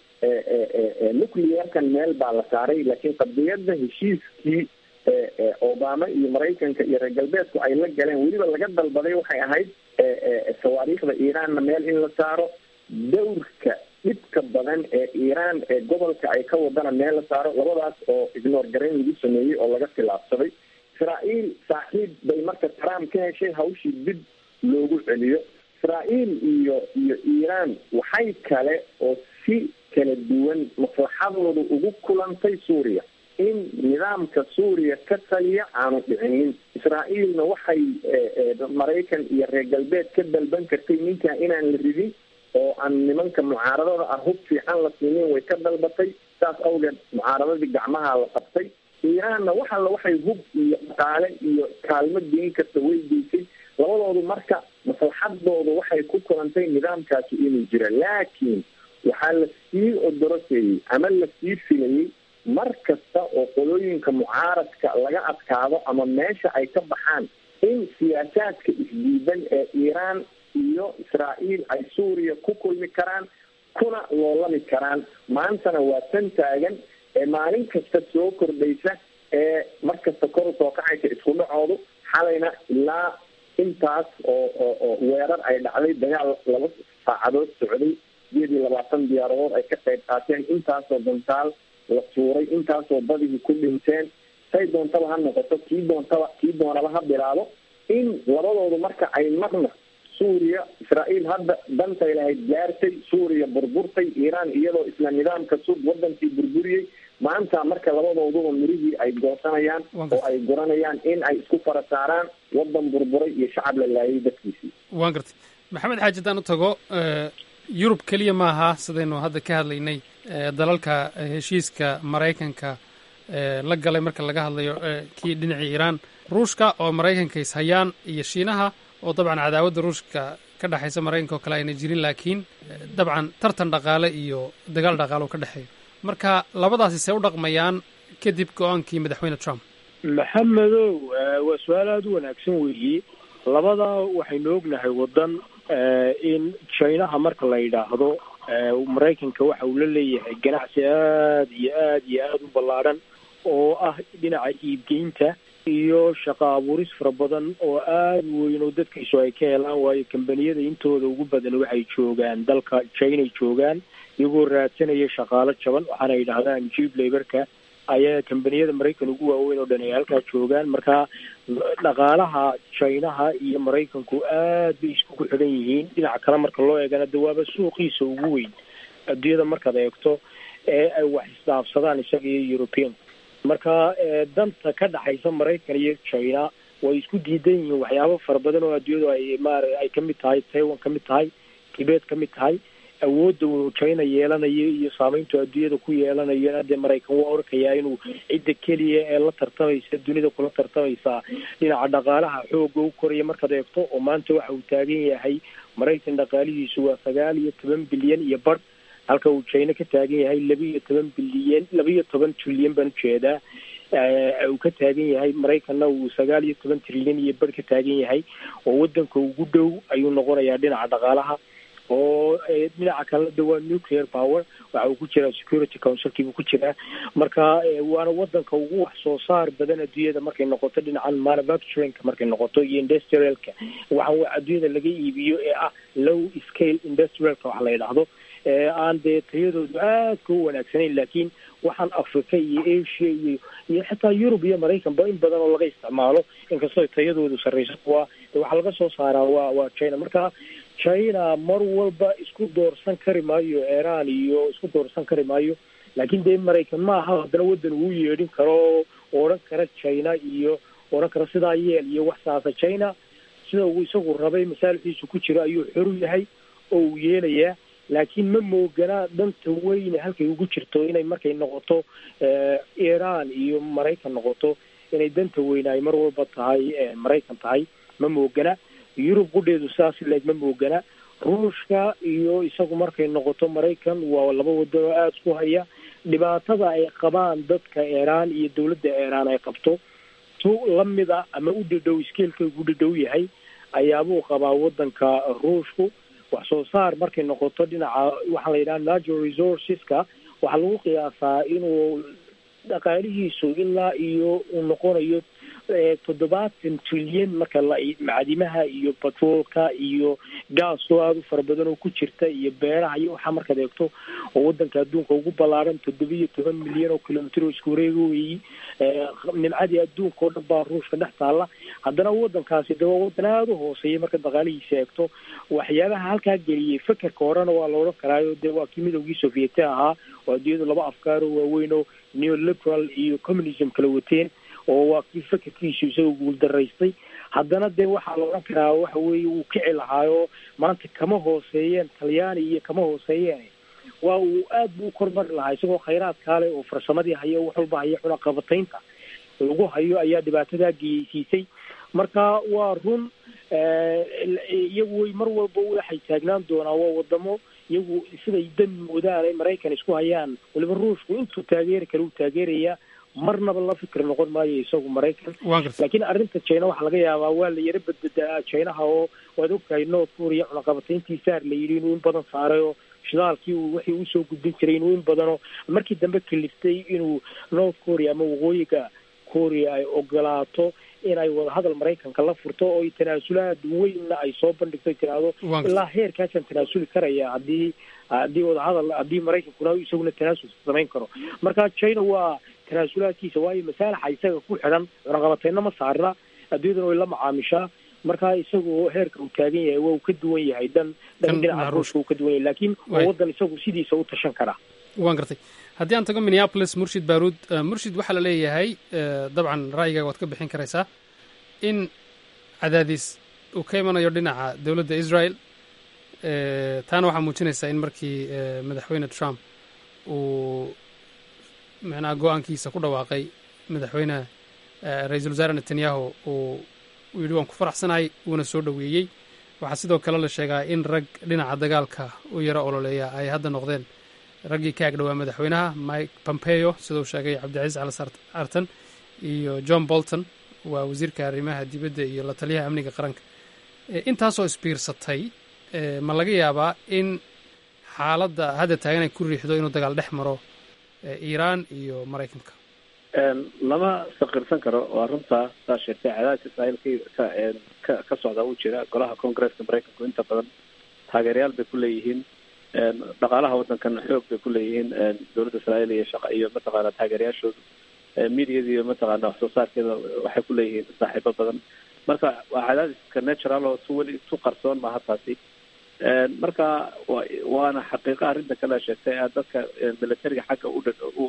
nuclearkan meel baa la saaray laakiin qadiyadda heshiiskii obama iyo maraykanka iyo reer galbeedku ay la galeen weliba laga dalbaday waxay ahayd sawaariikhda iiraanna meel in la saaro dawrka dhibka badan ee iiraan ee gobolka ay ka wadana meel la saaro labadaas oo ignor garayn lagu sameeyey oo laga tilaabsaday israael saaxiib bay marka trump ka heshay hawshii dib loogu celiyo israa'iil iyo iyo iiraan waxay kale oo si kala duwan maslaxadooda ugu kulantay suuriya in nidaamka suuriya ka taliya aanu dhicinin israa'iilna waxay maraykan iyo reer galbeed ka dalban kartay ninkaa inaan la ridin oo aan nimanka mucaaradada ah hub fiican la siinin way ka dalbatay saas awgeed mucaaradadii gacmaha la qabtay iiraanna wax alla waxay hub iyo dhaqaale iyo kaalmo geyn karta way geysay labadoodu marka maslaxadooda waxay ku kulantay nidaamkaasi inuu jira laakiin waxaa la sii odoroseeyey ama la sii filayey mar kasta oo qolooyinka mucaaradka laga adkaado ama meesha ay ka baxaan in siyaasaadka isdiidan ee iiraan iyo israa'iil ay suuriya ku kulmi karaan kuna loolami karaan maantana waa tan taagan ee maalin kasta soo kordhaysa ee mar kasta kor usoo kacaysa isku dhacoodu xalayna ilaa intaas oo oo oo weerar ay dhacday dagaal laba saacadood socday sideed iyo labaatan diyaaradood ay ka qayb qaateen intaasoo dantaal la tuuray intaasoo badihii ku dhinteen say doontaba ha noqoto kii doontaba kii doonaba ha bilaabo in labadoodu marka ay marna suuriya israa'iil hadda dantay lahayd gaartay suuriya burburtay iiraan iyadoo isla nidaamka sud wadankii burburiyey maanta marka labadooduba mirihii ay goosanayaan oo ay guranayaan in ay isku fara saaraan wadan burburay iyo shacab la laayay dadkiisii waan gartay maxamed xaaji haddaan u tago yurub keliya maaha sidaynu hadda ka hadlaynay dalalka heshiiska maraykanka la galay marka laga hadlayo kii dhinacii iiraan ruushka oo maraykanka ishayaan iyo shiinaha oo dabcan cadaawadda ruushka ka dhexaysa maraykanka oo kale ayna jirin laakiin dabcan tartan dhaqaale iyo dagaal dhaqaale oo ka dhexeeyo marka labadaasi see u dhaqmayaan kadib go-aankii madaxweyne trump maxamedow waa su-aal aada u wanaagsan weeyi labadaa waxaynu ognahay waddan in jinaha marka la yidhaahdo maraykanka waxa uu la leeyahay ganacsi aada iyo aada iyo aada u ballaadhan oo ah dhinaca iibgeynta iyo shaqo abuuris fara badan oo aada weyn oo dadkiisu ay ka helaan waayo kambaniyada intooda ugu badan waxay joogaan dalka chinay joogaan iyagoo raadsanaya shaqaalo jaban waxaana yidhahdaan jib laborka ayaa kambaniyada maraykan ugu waaweyn oo dhan ay halkaa joogaan marka dhaqaalaha chinaha iyo maraykanku aad bay iskugu xidhan yihiin dhinaca kale marka loo eegana de waaba suuqiisa ugu weyn adduunyada markaad eegto ee ay wax isdhaafsadaan isaga iyo european marka danta ka dhaxaysa maraykan iyo china way isku diidan yihiin waxyaabo fara badan oo adduunyadu ay maar ay kamid tahay taiwan kamid tahay tibet kamid tahay awoodda uu china yeelanayo iyo saameyntu adduunyada ku yeelanayo dee maraykan waa orkayaa inuu cidda keliya ee la tartamaysa dunida kula tartamaysa dhinaca dhaqaalaha xooga u koraya markaad eegto oo maanta waxa uu taagan yahay maraykan dhaqaalihiisu waa sagaal iyo toban bilyan iyo badh halka uu china ka taagan yahay laba iyo toban bilyan laba iyo toban trilyan baan ujeedaa uu ka taagan yahay maraykanna uu sagaal iyo toban trilyan iyo badh ka taagan yahay oo wadanka ugu dhow ayuu noqonayaa dhinaca dhaqaalaha oo dhinaca kalena de waa nuclear power waxa uu ku jiraa security councilkii buu ku jiraa marka waana wadanka ugu wax soo saar badan adduunyada markay noqoto dhinacan manufacturingka markay noqoto iyo industrialka waxa adduunyada laga iibiyo ee ah low scale industrialka wax la yidhaahdo aan dee tayadoodu aadka u wanaagsanayn laakiin waxaan africa iyo asia iyo iyo xitaa yurub iyo maraykanba in badan oo laga isticmaalo inkastoo tayadoodu sarreyso kuwa waxaa laga soo saaraa waa waa china marka china mar walba isku doorsan kari maayo iran iyo isku doorsan kari maayo laakiin dee maraykan ma aha haddana waddan uu yeedhin karo oo odhan kara china iyo odhan kara sidaa yeel iyo wax saasa china sida uu isagu rabay masaalixdiisu ku jiro ayuu xoru yahay oo uu yeelayaa laakiin ma mooganaa danta weyne halkay ugu jirto inay markay noqoto iran iyo maraykan noqoto inay danta weyne ay mar walba tahay maraykan tahay ma moogana yurub qudheedu sidaas leeg ma moogana ruushka iyo isagu markay noqoto maraykan waa laba wadan oo aada isku haya dhibaatada ay qabaan dadka iiraan iyo dowladda iiraan ay qabto tu lamida ama u dhadhow iskeelka ugu dhadhow yahay ayaabuu qabaa wadanka ruushku wax soo saar markay noqoto dhinaca waxaa la yidhaha natural resourceska waxaa lagu qiyaasaa inuu dhaqaalihiisu ilaa iyo uu noqonayo toddobaatan trilyan marka la macdimaha iyo batroolka iyo gaas oo aada u fara badan oo ku jirta iyo beeraha iyo waxaa markaad eegto oo wadanka adduunka ugu ballaaran toddobiyo toban milyan oo kilomitr oo isku wareega weeyi nimcadii adduunka oo dhan baa ruushka dhex taalla haddana wadankaasi de waa wadan aada u hooseeya marka dhaqaalihiisa eegto waxyaabaha halkaa geliyey fekerka horena waa la odhan karaayo dee waa kii midowgii sovieti ahaa oo adduunyadu laba afkaaroo waaweyn oo neoliberal iyo communism kala wateen oo waa kii fekerkiisu isagoo guuldaraystay haddana dee waxaa la odhan karaa waxa weeye wuu kici lahaayo maanta kama hooseeyeen talyaani iyo kama hooseeyeen waa uu aad buu u kormari lahaa isagoo khayraadkaa leh oo farsamadii hayo wax walba haya cunaqabataynta lagu hayo ayaa dhibaatadaa geysiisay marka waa run iyagu way mar walba waxay taagnaan doonaa waa wadamo iyagu siday dan moodaan ay maraykan isku hayaan waliba ruushku intuu taageeri kale uu taageerayaa marnaba la fikir noqon maayo isagu maraykan laakiin arrinta china waxaa laga yaabaa waa la yaro badbadaa chinaha oo waad ogtahay north korea cunaqabatayntii saar la yidhi inuu in badan saaray oo shidaalkii uu wixii usoo gudbin jiray inuu in badanoo markii dambe kaliftay inuu north korea ama waqooyiga korea ay ogolaato inay wadahadal maraykanka la furto oo tanaasulaad weynna ay soo bandhigto tiraahdo ilaa heerkaasaan tanaasuli karaya haddii haddii wadahadal haddii maraykankuna isaguna tanaasul samayn karo marka china waa tanaasulaadkiisa waayo masaalaxa isaga ku xidhan cunaqabateyna ma saarna adduunyadana way la macaamishaa marka isagu heerka uu taagan yahay waa uu ka duwan yahay dan dhan dhinaca ruushka uu ka duwan yahay laakiin waa wadan isagu sidiisa u tashan karaa waan gartay haddii aan tago minneapolis murshid baruud murshid waxaa la leeyahay dabcan ra'yigaaga waad ka bixin karaysaa in cadaadis uu ka imanayo dhinaca dowladda israel taana waxaa muujinaysaa in markii madaxweyne trump uu macnaha go-aankiisa ku dhawaaqay madaxweyne ra-iisul wasaare netanyahu uu uu yidhi waan ku faraxsanahay uuna soo dhoweeyey waxaa sidoo kale la sheegaa in rag dhinaca dagaalka u yaro ololeeya ay hadda noqdeen raggii ka agdhowaa madaxweynaha mike pompeo siduu sheegay cabdicasiis calas artan iyo john bolton waa wasiirka arrimaha dibadda iyo la taliyaha amniga qaranka intaasoo isbiirsatay ma laga yaabaa in xaaladda hadda taagan ay ku riixdo inuu dagaal dhex maro iiraan iyo maraykanka lama saqirsan karo waa runtaa saa sheegtay cadaadis israa'iil ka ka ka socda uu jira golaha congresska maraykanku inta badan taageerayaal bay ku leeyihiin dhaqaalaha waddankan xoog bay ku leeyihiin dowladda israa'iil iyo shaqa iyo mataqaana taageerayaashoodu mediada iyo mataqaana wax soo saarkeeda waxay ku leeyihiin saaxiibo badan marka waa cadaadiska natural oo si weli isu qarsoon maaha taasi marka wa waana xaqiiqa arrinta kale sheegtay dadka militariga xagga u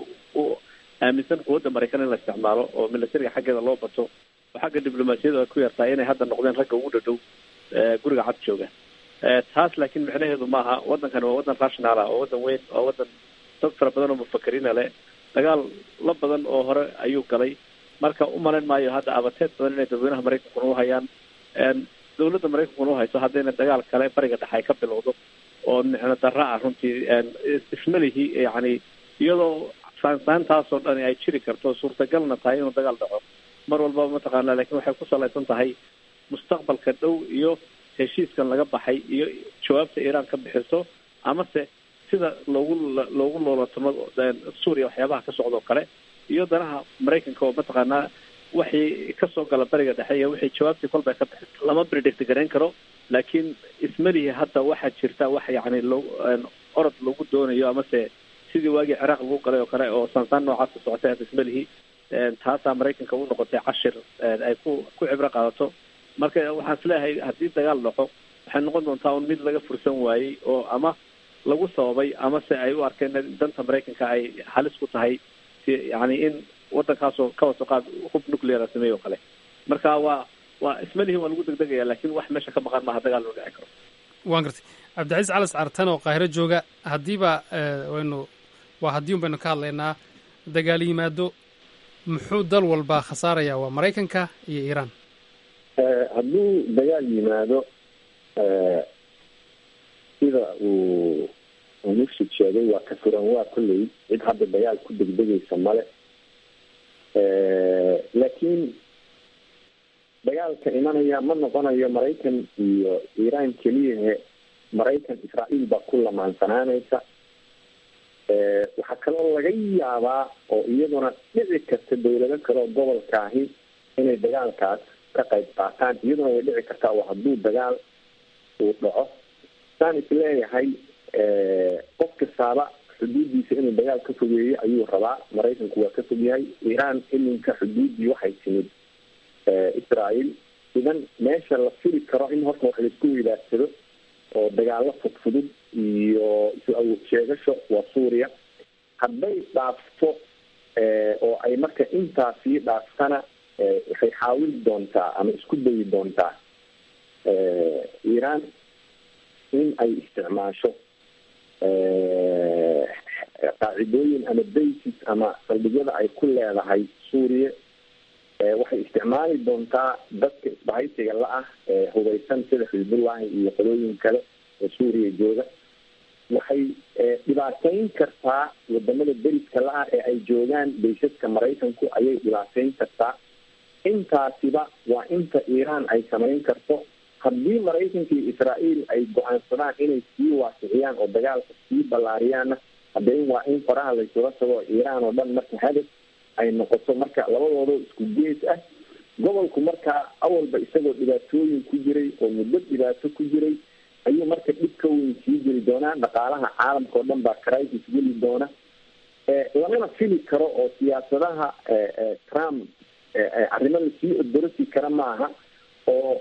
u aaminsan quwadda maraykan in la isticmaalo oo militariga xaggeeda loo bato oo xagga diblomaasiyadu ay ku yartahay inay hadda noqdeen ragga ugu dhadhow guriga cad jooga taas laakiin micnaheedu maaha waddankani waa waddan rational ah oo waddan weyn oo waddan dad fara badan oo mufakiriina leh dagaal la badan oo hore ayuu galay marka u malayn maayo hadda abateed badan inay dadweynaha maraykankuna u hayaan dowladda maraykankuna u hayso haddayna dagaal kale bariga dhexe ay ka bilowdo oo micno darra ah runtii ismalihi yacni iyadoo saansaantaasoo dhani ay jiri karto suurtagalna tahay inuu dagaal dhaco mar walbaba mataqaana lakin waxay ku salaysan tahay mustaqbalka dhow iyo heshiiskan laga baxay iyo jawaabta iiraan ka bixiso amase sida loogu loogu loolatamo suuriya waxyaabaha ka socda oo kale iyo danaha maraykanka oo mataqaanaa waxii kasoo gala bariga dhexe iyo wixii jawaabtii kolbay ka bixiso lama predict garayn karo laakiin ismalihi hadda waxaa jirta wax yacni loo orod lagu doonayo amase sidii waagii ciraaq lagu galay oo kale oo saansaan noocaas ku socotay hadda ismalihi taasaa maraykanka u noqotay cashir ay ku ku cibro qaadato marka waxaan isleeyahay haddii dagaal dhaco waxay noqon doontaa un mid laga fursan waayey oo ama lagu sababay ama se ay u arkeen danta maraykanka ay halis ku tahay yani in waddankaasoo ka waso qaad hub nuclear sameeye oo kale marka waa waa ismalihi waa lagu degdegaya lakin wax meesha ka maqan maaha dagaal loo dhici karo waan gartay cabdicasiis calas cartan oo qaahiro jooga haddiiba waynu waa haddii un baynu ka hadlaynaa dagaal yimaado muxuu dal walba khasaaraya waa maraykanka iyo iiraan hadduu dagaal yimaado sida uu murshid sheegay waa ka furan waa kolley cid hadda dagaal ku degdegaysa male laakiin dagaalka imanaya ma noqonayo maraykan iyo iiraan keliyahe maraykan israa'iil baa ku lamaansanaanaysa waxaa kaloo laga yaabaa oo iyaduna dhici karta dawlado kale oo gobolka ahi inay dagaalkaas ka qayb qaataan iyaduna way dhici kartaa oo hadduu dagaal uu dhaco saan isleeyahay qof kastaaba xuduuddiisa inuu dagaal ka fogeeyo ayuu rabaa maraykanku waa ka fog yahay iiraan iminka xuduuddii waxay timid israel idan meesha la fili karo in horta wax laisku weydaarsado oo dagaalo fudfudud iyo isu awood sheegasho waa suuriya hadday dhaafto oo ay marka intaa sii dhaaftana waxay xaawili doontaa ama isku dayi doontaa iiraan in ay isticmaasho qaacidooyin ama basis ama saldhigyada ay ku leedahay suuriya waxay isticmaali doontaa dadka isbahaysiga la-ah ee hubeysan sida xisbullahi iyo qolooyin kale ee suuriya jooga waxay dhibaateyn kartaa wadamada beriska la-ah ee ay joogaan baysaska maraykanku ayay dhibaateyn kartaa intaasiba waa inta iiraan ay samayn karto haddii maraykanka iyo israael ay go-aansadaan inay sii waasiciyaan oo dagaalka sii ballaariyaanna haddee waa in faraha laysula tago iiraan oo dhan marka hadaf ay noqoto marka labadoodo isku gees ah gobolku markaa awalba isagoo dhibaatooyin ku jiray oo muddo dhibaato ku jiray ayuu marka dhib ka weyn sii jiri doonaa dhaqaalaha caalamka oo dhan baa crisis geli doona lamana fili karo oo siyaasadaha trump arrimo lasii odorosi kara maaha oo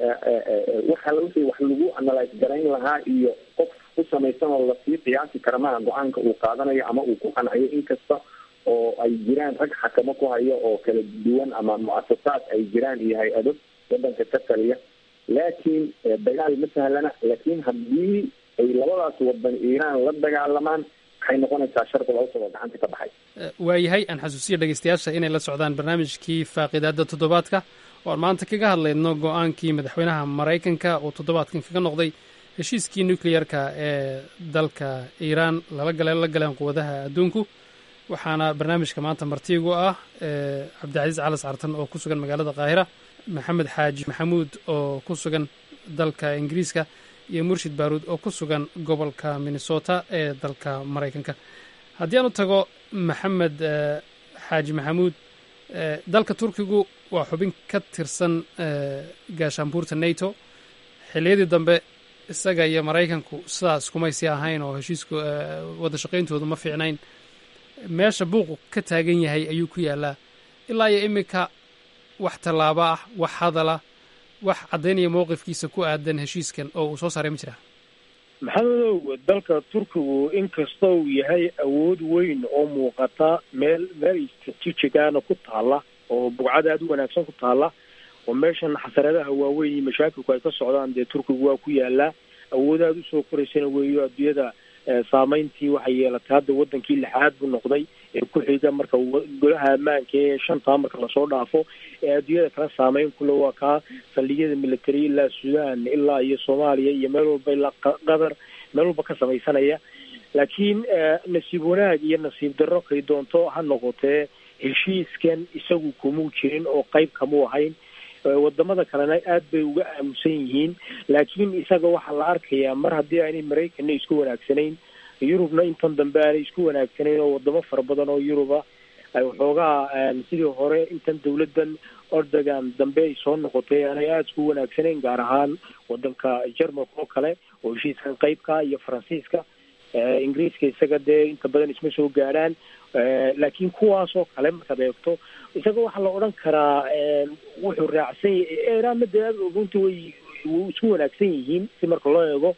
waxa wixii wax lagu analyse garayn lahaa iyo qof ku samaysan oo lasii qiyaasi kara maaha go-aanka uu qaadanayo ama uu ku qanciyo inkasta oo ay jiraan rag xakamo ku hayo oo kala duwan ama muasasaad ay jiraan iyo hay-ado wadanka ka taliya laakiin dagaal ma sahlana laakiin haddii ay labadaas wadan iiraan la dagaalamaan waxay noqonaysaa sharqul awsad oo gacanta ka baxay waayahay aan xasuusiya dhegeystayaasha inay la socdaan barnaamijkii faaqidaada toddobaadka oo aan maanta kaga hadlayno go-aankii madaxweynaha maraykanka oo toddobaadkan kaga noqday heshiiskii nucleyarka ee dalka iiraan lala gale la galeen quwadaha adduunku waxaana barnaamijka maanta martiigu ah cabdicasiis calas cartan oo ku sugan magaalada qaahira maxamed xaaji maxamuud oo ku sugan dalka ingiriiska iyo murshid baaruud oo ku sugan gobolka minnesota ee dalka maraykanka haddii aan u tago maxamed xaaji maxamuud dalka turkigu waa xubin ka tirsan gaashaanbuurta nato xilliyadii dambe isaga iyo maraykanku sidaas kumaysi ahayn oo heshiisku wada shaqayntoodu ma fiicnayn meesha buuqu ka taagan yahay ayuu ku yaalaa ilaa iyo iminka wax tallaabo ah wax hadala wax caddaynaya mowqifkiisa ku aadan heshiiskan oo uu soo saaray ma jiraa maxamedow dalka turkigu inkasta uu yahay awood weyn oo muuqata meel meel stratejigaana ku taala oo bugcad aada u wanaagsan ku taala oo meeshan xasaradaha waaweyn iyo mashaakilku ay ka socdaan dee turkigu waa ku yaalaa awood aada usoo koraysana weeyo adduunyada saameyntii waxay yeelatay hadda wadankii lixaad buu noqday ee ku xiga marka golaha ammaanka ee shantaa marka lasoo dhaafo ee adduunyada kala saameyn kule waa kaa saldhigyada military ilaa sudan ilaa iyo soomaaliya iyo meel walba ilaa qatar meel walba ka samaysanaya laakiin nasiib wanaag iyo nasiib darro kay doonto ha noqotee heshiiskan isagu kumuu jirin oo qayb kamuu ahayn wadamada kalena aad bay uga aamusan yihiin laakiin isaga waxaa la arkayaa mar haddii aanay maraykanna isku wanaagsanayn yurubna intan dambe aanay isku wanaagsanayn oo wadamo fara badan oo yuruba ay waxoogaa sidii hore intan dawladan ordogan dambe ay soo noqotay aanay aada isku wanaagsanayn gaar ahaan wadanka jermalka oo kale oo heshiiskan qeybka iyo faransiiska ingiriiska isaga dee inta badan isma soo gaadhaan laakiin kuwaas oo kale markaad eegto isaga waxaa la odhan karaa wuxuu raacsan yahay iranna dee runtii way isku wanaagsan yihiin si marka loo eego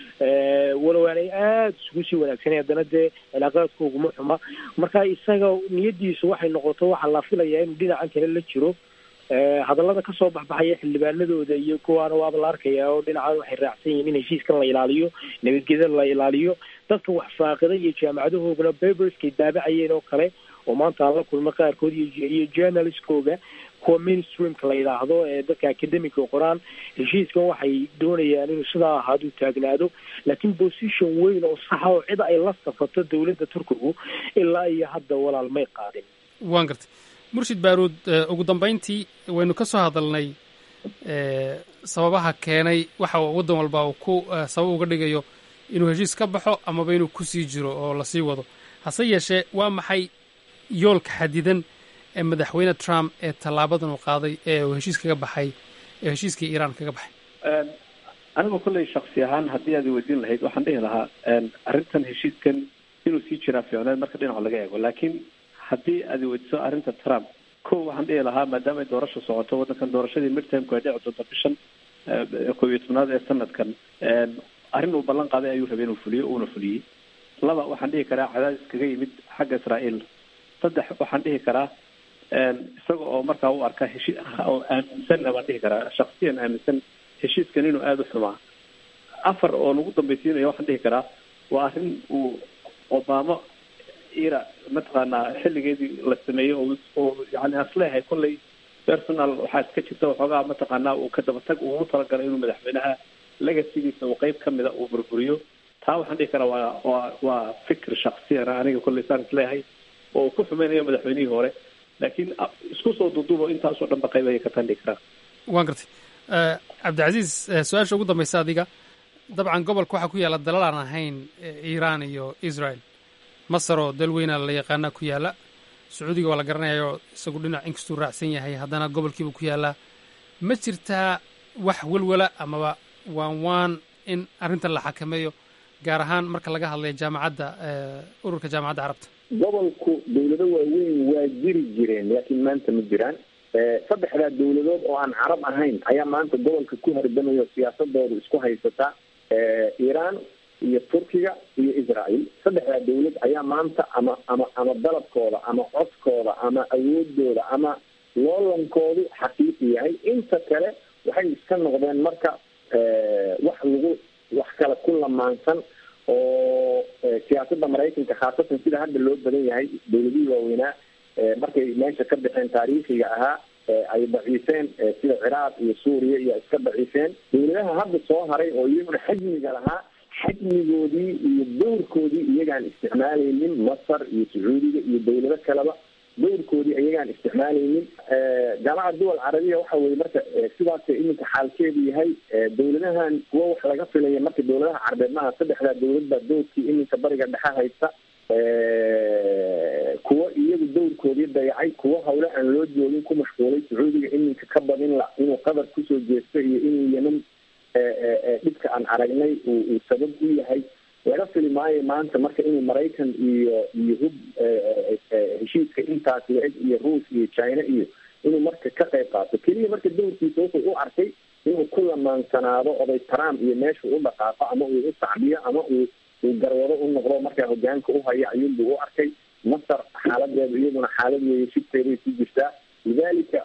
walow aanay aada isugu sii wanaagsanay haddana dee cilaaqaadkooguma xuma marka isaga niyadiisu waxay noqoto waxaa la filayaa inuu dhinacan kale la jiro hadallada kasoo baxbaxaya xildhibaanadooda iyo kuwaana waaba la arkayaa oo dhinacan waxay raacsan yihiin in heshiiskan la ilaaliyo nabadgeda la ilaaliyo dadka wax faaqida iyo jaamacadahoogana baberskay daabacayeen oo kale oo maanta aan la kulma qaarkood iyo journalistkooga kuwa mainstreamka la yidhaahdo ee dadka academica qoraan heshiiskan waxay doonayaan inuu sidaa ahaaduu taagnaado laakiin position weyn oo saxa oo cid ay la safato dowladda turkigu ilaa iyo hadda walaal may qaadin waan gartay murshid baaruud ugu dambayntii waynu ka soo hadalnay sababaha keenay waxa waddan walba uu ku sabab uga dhigayo inuu heshiis ka baxo amaba inuu kusii jiro oo lasii wado hase yeeshee waa maxay yoolka xadidan ee madaxweyne trump ee tallaabadan uu qaaday ee uu heshiis kaga baxay ee heshiiskii iiraan kaga baxay anigu kolley shaksi ahaan haddii aad weydiin lahayd waxaan dhihi lahaa arrintan heshiiskan inuu sii jiraa fiicneed marka dhinaca laga eego laakiin haddii aad weydiiso arrinta trump ko waxaan dhihi lahaa maadaama ay doorasha socoto waddankan doorashadii midtermku ay dhici doonto bishan koob iyo tobnaad ee sanadkan arrin uu ballan qaaday ayuu rabay inuu fuliyo uuna fuliyey laba waxaan dhihi karaa cadaadis kaga yimid xagga israa'iil saddex waxaan dhihi karaa isaga oo markaa u arka heshii oo aaminsan baan dhihi karaa shaksiyan aaminsan heshiiskan inuu aada u xumaa afar oo lagu dambaysiinayo waxaan dhihi karaa waa arrin uu obama ira mataqaanaa xilligeedii la sameeyey oo oo yani asleehay kolley personal waxaa iska jirta waxoogaa mataqaanaa uu ka dabatag ugu talagalay inuu madaxweynaha legasigiisa uu qeyb kamida uu burburiyo taa waxaan dhihi karaa waa waa waa fikir shaksiyana aniga kolley saan isleeyahay oo uu ku xumeynayo madaxweynihii hore laakiin isku soo duuduubo intaasoo dhan ba qayb ayay ka tandhigi karaan waan gartay cabdicasiis su-aasha ugu dambaysa adiga dabcan gobolka waxaa ku yaalla dalal aan ahayn iiraan iyo israel masar oo dal weyna la yaqaana ku yaalla sacuudiga waa la garanayayo isagu dhinac inkastuu raacsan yahay haddana gobolkiiba ku yaallaa ma jirtaa wax welwala amaba waan waan in arrintan la xakameeyo gaar ahaan marka laga hadlayo jaamacadda ururka jaamacadda carabta gobolku dawlado waaweyn waa jiri jireen laakiin maanta ma jiraan saddexdaa dawladood oo aan carab ahayn ayaa maanta gobolka ku hardamayo siyaasadoodu isku haysata iiraan iyo turkiga iyo israel saddexdaa dawlad ayaa maanta ama ama ama dalabkooda ama codkooda ama awoodooda ama loolankoodu xaqiiqi yahay inta kale waxay iska noqdeen marka wax lagu wax kale ku lamaansan oo siyaasadda maraykanka khaasatan sida hadda loo badan yahay dawladihii waaweynaa markay meesha ka baxeen taariikhiga ahaa ay daciifeen sida ciraaq iyo suuriya iyo iska daciifeen dawladaha hadda soo haray oo iyaguna xajmiga lahaa xajmigoodii iyo dowrkoodii iyagaan isticmaalaynin masar iyo sacuudiga iyo dawlado kaleba dowrkoodii iyagaan isticmaalaynin jaamacad duwal carabiya waxa weye marka sidaas iminka xaalkeedu yahay dawladahan kuwo wax laga filaya marka dawladaha carbeed maaha saddexdaa dawlad baa dowrkii iminka bariga dhexe haysta kuwo iyagu dowrkoodii dayacay kuwo hawle aan loo joogin ku mashquulay sacuudiga iminka ka badin la inuu qatar kusoo jeesto iyo inuu yeman dhibka aan aragnay uu sabab u yahay laga fili maayo maanta marka inuu maraykan iyo iyo hub heshiiska intaas la-eg iyo ruus iyo china iyo inuu marka ka qayb qaato keliya marka dowrkiisa wuxuu u arkay inuu ku lamaansanaado oday trump iyo meesha u dhaqaaqo ama uu u sacbiyo ama uu uu garwado u noqdo markaa hogaanka u haya ayuunbuu u arkay masar xaaladeedu iyaduna xaalad weeye shibteeday ku jirtaa lidalika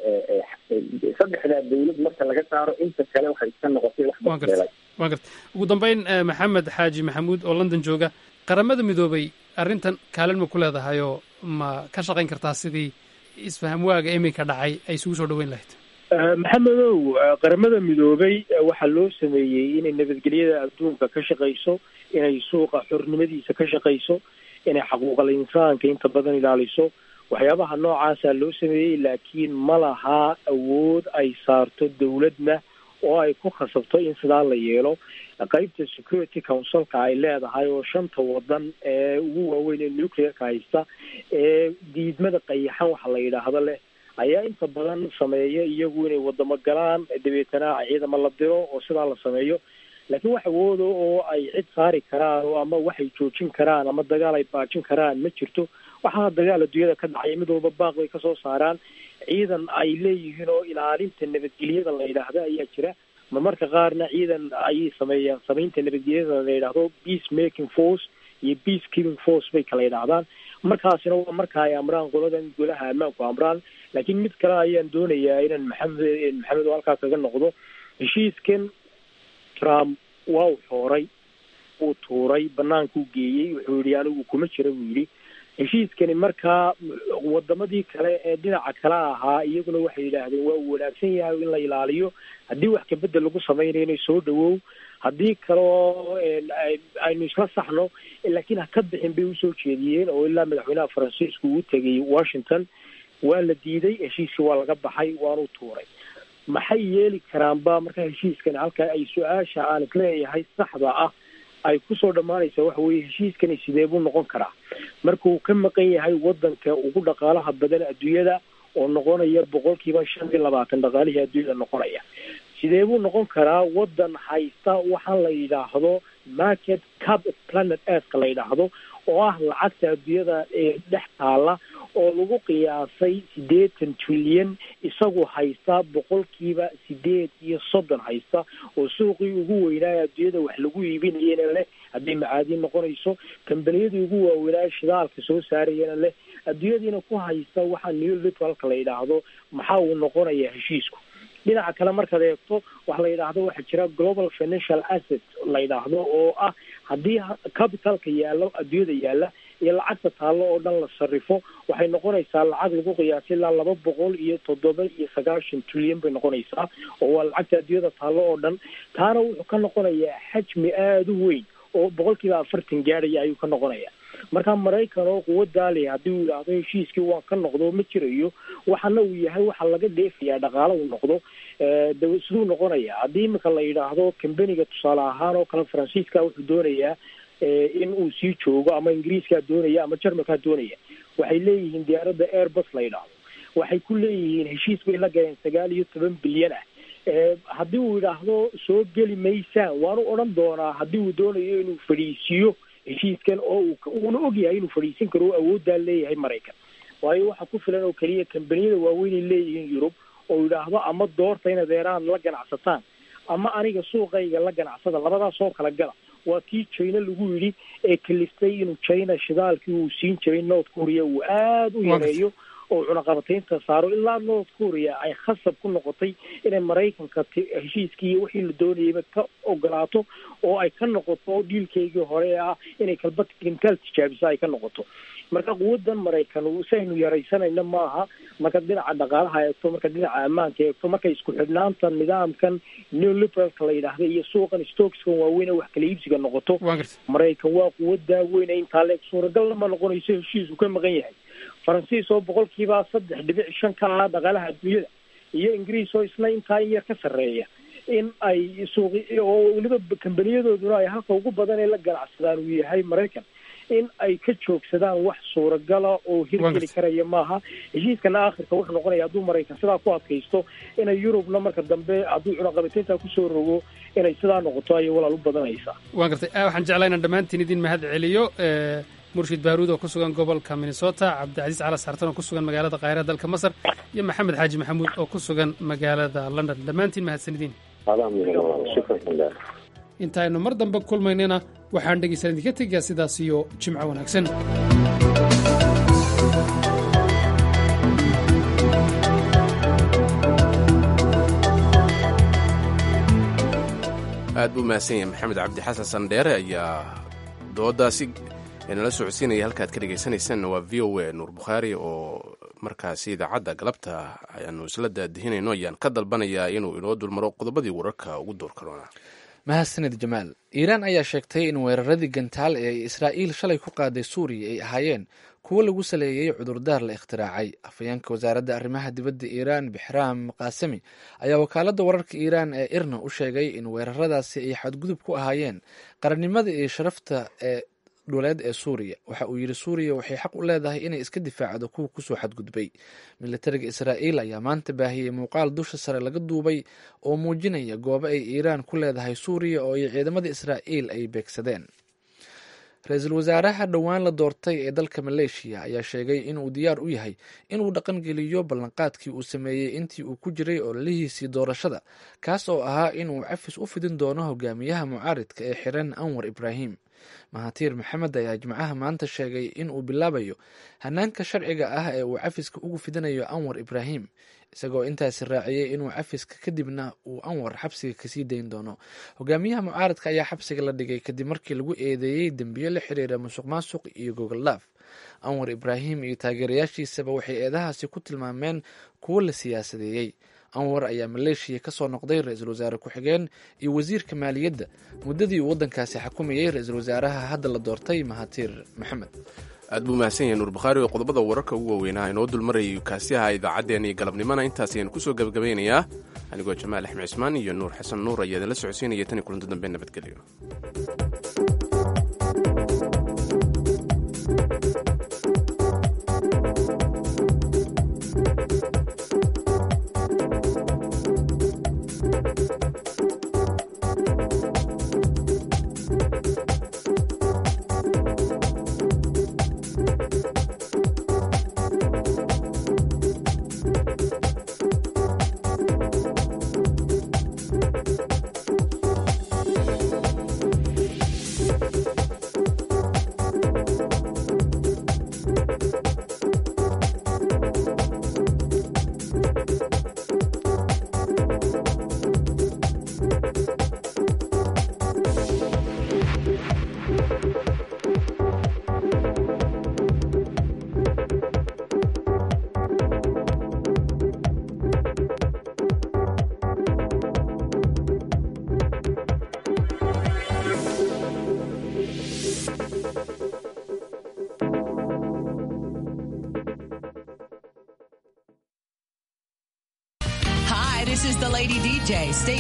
saddexdaa dawlad marka laga saaro inta kale waxay iska noqotay wax waan gartay waan gartay ugu dambeyn maxamed xaaji maxamuud oo london jooga qaramada midoobay arrintan kaalin ma ku leedahayoo ma ka shaqayn kartaa sidii isfaham waaga iminka dhacay ay isugu soo dhaweyn lahayd maxamedow qaramada midoobay waxaa loo sameeyey inay nabadgelyada adduunka ka shaqayso inay suuqa xornimadiisa ka shaqayso inay xaquuqal insaanka inta badan ilaaliso waxyaabaha noocaasaa loo sameeyey laakiin ma lahaa awood ay saarto dawladna oo ay ku khasabto in sidaa la yeelo qeybta security councilka ay leedahay oo shanta wadan ee ugu waaweyn ee nuclearka haysta ee diidmada qayaxan waxa la yidhaahdo leh ayaa inta badan sameeya iyagu inay wadamo galaan dabeetana ciidamo la diro oo sidaa la sameeyo laakiin wax awooda oo ay cid saari karaan oo ama waxay joojin karaan ama dagaal ay baajin karaan ma jirto waxaa dagaal adduunyada ka dhacaya mid walba baaq bay kasoo saaraan ciidan ay leeyihiin oo ilaalinta nabadgelyada la yidhaahdo ayaa jira marmarka qaarna ciidan ayay sameeyaan samaynta nabadgelyada la yidhaahdo peace making force iyo peace keeping force bay kala yidhaahdaan markaasina waa marka ay amraan qoladan golaha ammaanku amraan laakiin mid kale ayaan doonayaa inaan maxamed maxamed oo halkaa kaga noqdo heshiiskan trump waa u xooray uu tuuray banaankuu geeyey wuxuu yidhi anigu kuma jira buu yidhi heshiiskani markaa wadamadii kale ee dhinaca kale ahaa iyaguna waxay yidhaahdeen waa uu wanaagsan yahay in la ilaaliyo haddii wax kabedel lagu samaynayo inay soo dhawow haddii kaleo aynu isla saxno laakiin ha ka bixin bay usoo jeediyeen oo ilaa madaxweynaha faransiisku uu tegay washington waa la diiday heshiiskii waa laga baxay waanu tuuray maxay yeeli karaanba marka heshiiskan halka ay su-aasha aan isleeyahay saxda ah ay kusoo dhammaanaysa waxa weeye heshiiskani sidee buu noqon karaa markuu ka maqan yahay wadanka ugu dhaqaalaha badan adduunyada oo noqonaya boqolkiiba shan iyo labaatan dhaqaalihii adduunyada noqonaya sidee buu noqon karaa wadan haysta waxaan la yidhaahdo market cap planet earthka la yidhaahdo oo ah lacagta adduunyada ee dhex taala oo lagu qiyaasay siddeetan trilyan isagu haysta boqolkiiba sideed iyo soddon haysta oo suuqii ugu weynaayo adduunyada wax lagu iibinayana leh hadday macaadiin noqonayso kambaniyadii ugu waaweynaayo shidaalka soo saarayana leh adduunyadiina ku haysta waxaa new litralka la yidhaahdo maxaa uu noqonayaa heshiisku dhinaca kale markaad eegto waxa la yidhaahdo waxaa jira global financial asset la yidhaahdo oo ah haddii capitalka yaallo adduunyada yaalla iyo lacagta taallo oo dhan la sarrifo waxay noqonaysaa lacag lagu qiyaasay ilaa laba boqol iyo toddoba iyo sagaashan trilyan bay noqonaysaa oo waa lacagta adduunyada taallo oo dhan taana wuxuu ka noqonayaa xajmi aada u weyn oo boqolkiiba afartan gaadhaya ayuu ka noqonaya marka maraykan oo quwadaa leh haddii uu yidhaahdo heshiiskii waan ka noqdo ma jirayo waxana uu yahay waxa laga dheefayaa dhaqaalo uu noqdo de siduu noqonaya haddii imika la yidhaahdo kambaniga tusaale ahaan oo kale faransiiska wuxuu doonayaa in uu sii joogo ama ingiriiskaa doonaya ama jarmalkaa doonaya waxay leeyihiin diyaaradda airbus la yidhaahdo waxay ku leeyihiin heshiis bay la galeen sagaal iyo toban bilyan ah haddii uu yidhaahdo soo geli maysaan waanu odhan doonaa haddii uu doonayo inuu fadhiisiiyo heshiiskan oo uuna ogyahay inuu fadhiisin karo oo awooddaa leeyahay maraykan waayo waxa ku filan oo keliya kambaniyada waaweynay leeyihiin yurub oo yidhaahdo ama doorta inaad eeraan la ganacsataan ama aniga suuqayga la ganacsada labadaas oo kala gala waa kii china lagu yidhi ee kaliftay inuu china shidaalkii uu siin jiray north korea uu aada u yareeyo oo cunaqabataynta saaro ilaa north korea ay khasab ku noqotay inay maraykanka heshiiskii iyo wixii la doonayayba ka ogolaato oo ay ka noqoto dhiilkeygii hore ee ah inay kalba kintaal tijaabiso ay ka noqoto marka quwadan maraykan si aynu yaraysanayna maaha marka dhinaca dhaqaalaha eegto marka dhinaca ammaanka eegto marka isku xidhnaanta nidaamkan neoliberalka la yidhaahda iyo suuqan stockskan waaweyn ee wax kala iibsiga noqoto maraykan waa quwadaa weyne intaa leeg suuragalna ma noqonayso heshiisku ka maqan yahay faransiis oo boqolkiiba saddex dhibic shan ka ah dhaqaalaha adduunyada iyo ingiriis oo isna intaa in yar ka sarreeya in ay suuqi oo weliba kambaniyadooduna ay halka ugu badan ee la ganacsadaan uu yahay maraykan in ay ka joogsadaan wax suuragala oo hirgeli karaya maaha heshiiskana aakhirka wuxuu noqonaya hadduu maraykan sidaa ku adkaysto inay yurubna marka dambe hadduu cunaqabataynta kusoo rogo inay sidaa noqoto ayay walaal u badanaysaa waan gartay waxaan jeclaa inaan dhammaantiin idin mahad celiyo murshid baaruud oo ku sugan gobolka minnesota cabdicasiis cala saartan oo ku sugan magaalada kaahira dalka masar iyo maxamed xaaji maxamuud oo ku sugan magaalada london dhammaantiin mahadsanidin intaaynu mar dambe kulmaynana waxaan dhegaysan idinka tegayaa sidaas iyo jimco wanaagsan aad buu mahadsan yahay maxamed cabdi xasan sandheere ayaa doodaasi nala socodsiinaya halkaad ka dhegaysanaysaanna waa v o a nuur bukhaari oo markaasi idaacadda galabta ayaanu isla daadihinayno ayaan ka dalbanayaa inuu inoo dulmaro qodobadii wararka ugu door karoona mahadsanid jamaal iiraan ayaa sheegtay in weeraradii gantaal ee israa'iil shalay ku qaaday suuriya ay ahaayeen kuwo lagu saleeyey cudurdaar la ikhtiraacay afhayeenka wasaaradda arrimaha dibadda iiraan bixraam kaasemi ayaa wakaaladda wararka iiraan ee irna u sheegay in weeraradaasi ay xadgudub ku ahaayeen qarannimada iyo sharafta ee dhuleed ee suuriya waxa uu yidhi suuriya waxay xaq u leedahay inay iska difaacdo kuwa kusoo xadgudbay militariga israa'iil ayaa maanta baahiyey muuqaal dusha sare laga duubay oo muujinaya goobo ay iiraan ku leedahay suuriya oo ay ciidamada israa'iil ay beegsadeen ra-iisul wasaaraha dhowaan la doortay ee dalka maleeshiya ayaa sheegay inuu diyaar u yahay inuu dhaqangeliyo ballanqaadkii uu sameeyey intii uu ku jiray ololihiisii doorashada kaas oo ahaa inuu cafis u fidin doono hogaamiyaha mucaaridka ee xiran anwar ibraahim mahatiir maxamed ayaa jimcaha maanta sheegay in uu bilaabayo hanaanka sharciga ah ee uu cafiska ugu fidinayo anwar ibraahim isagoo intaasi raaciyey inuu cafiska kadibna uu anwar xabsiga kasii dayn doono hogaamiyaha mucaaradka ayaa xabsiga la dhigay kadib markii lagu eedeeyey dembiyo la xiriira musuq maasuq iyo gogoldhaaf anwar ibraahim iyo taageerayaashiisaba waxay eedahaasi ku tilmaameen kuwo la siyaasadeeyey anwar ayaa maleeshiya kasoo noqday ra-iisul wasaare ku-xigeen iyo wasiirka maaliyadda muddadii uu waddankaasi xukumayey ra-iisul wasaaraha hadda la doortay mahatir maxamed aad buu mahadsan yahay nuur bakhaari oo qodobada wararka ugu waaweynaa inoo dulmarayay kaasi aha idaacaddeen iyo galabnimona intaas ayaan kusoo gebagabaynayaa anigoo jamaal axmed cismaan iyo nuur xasan nuur ayaa idinla socodsiinaya tan iyo kulanto dambe nabadgelyo Hi, this is the Lady DJ. Stay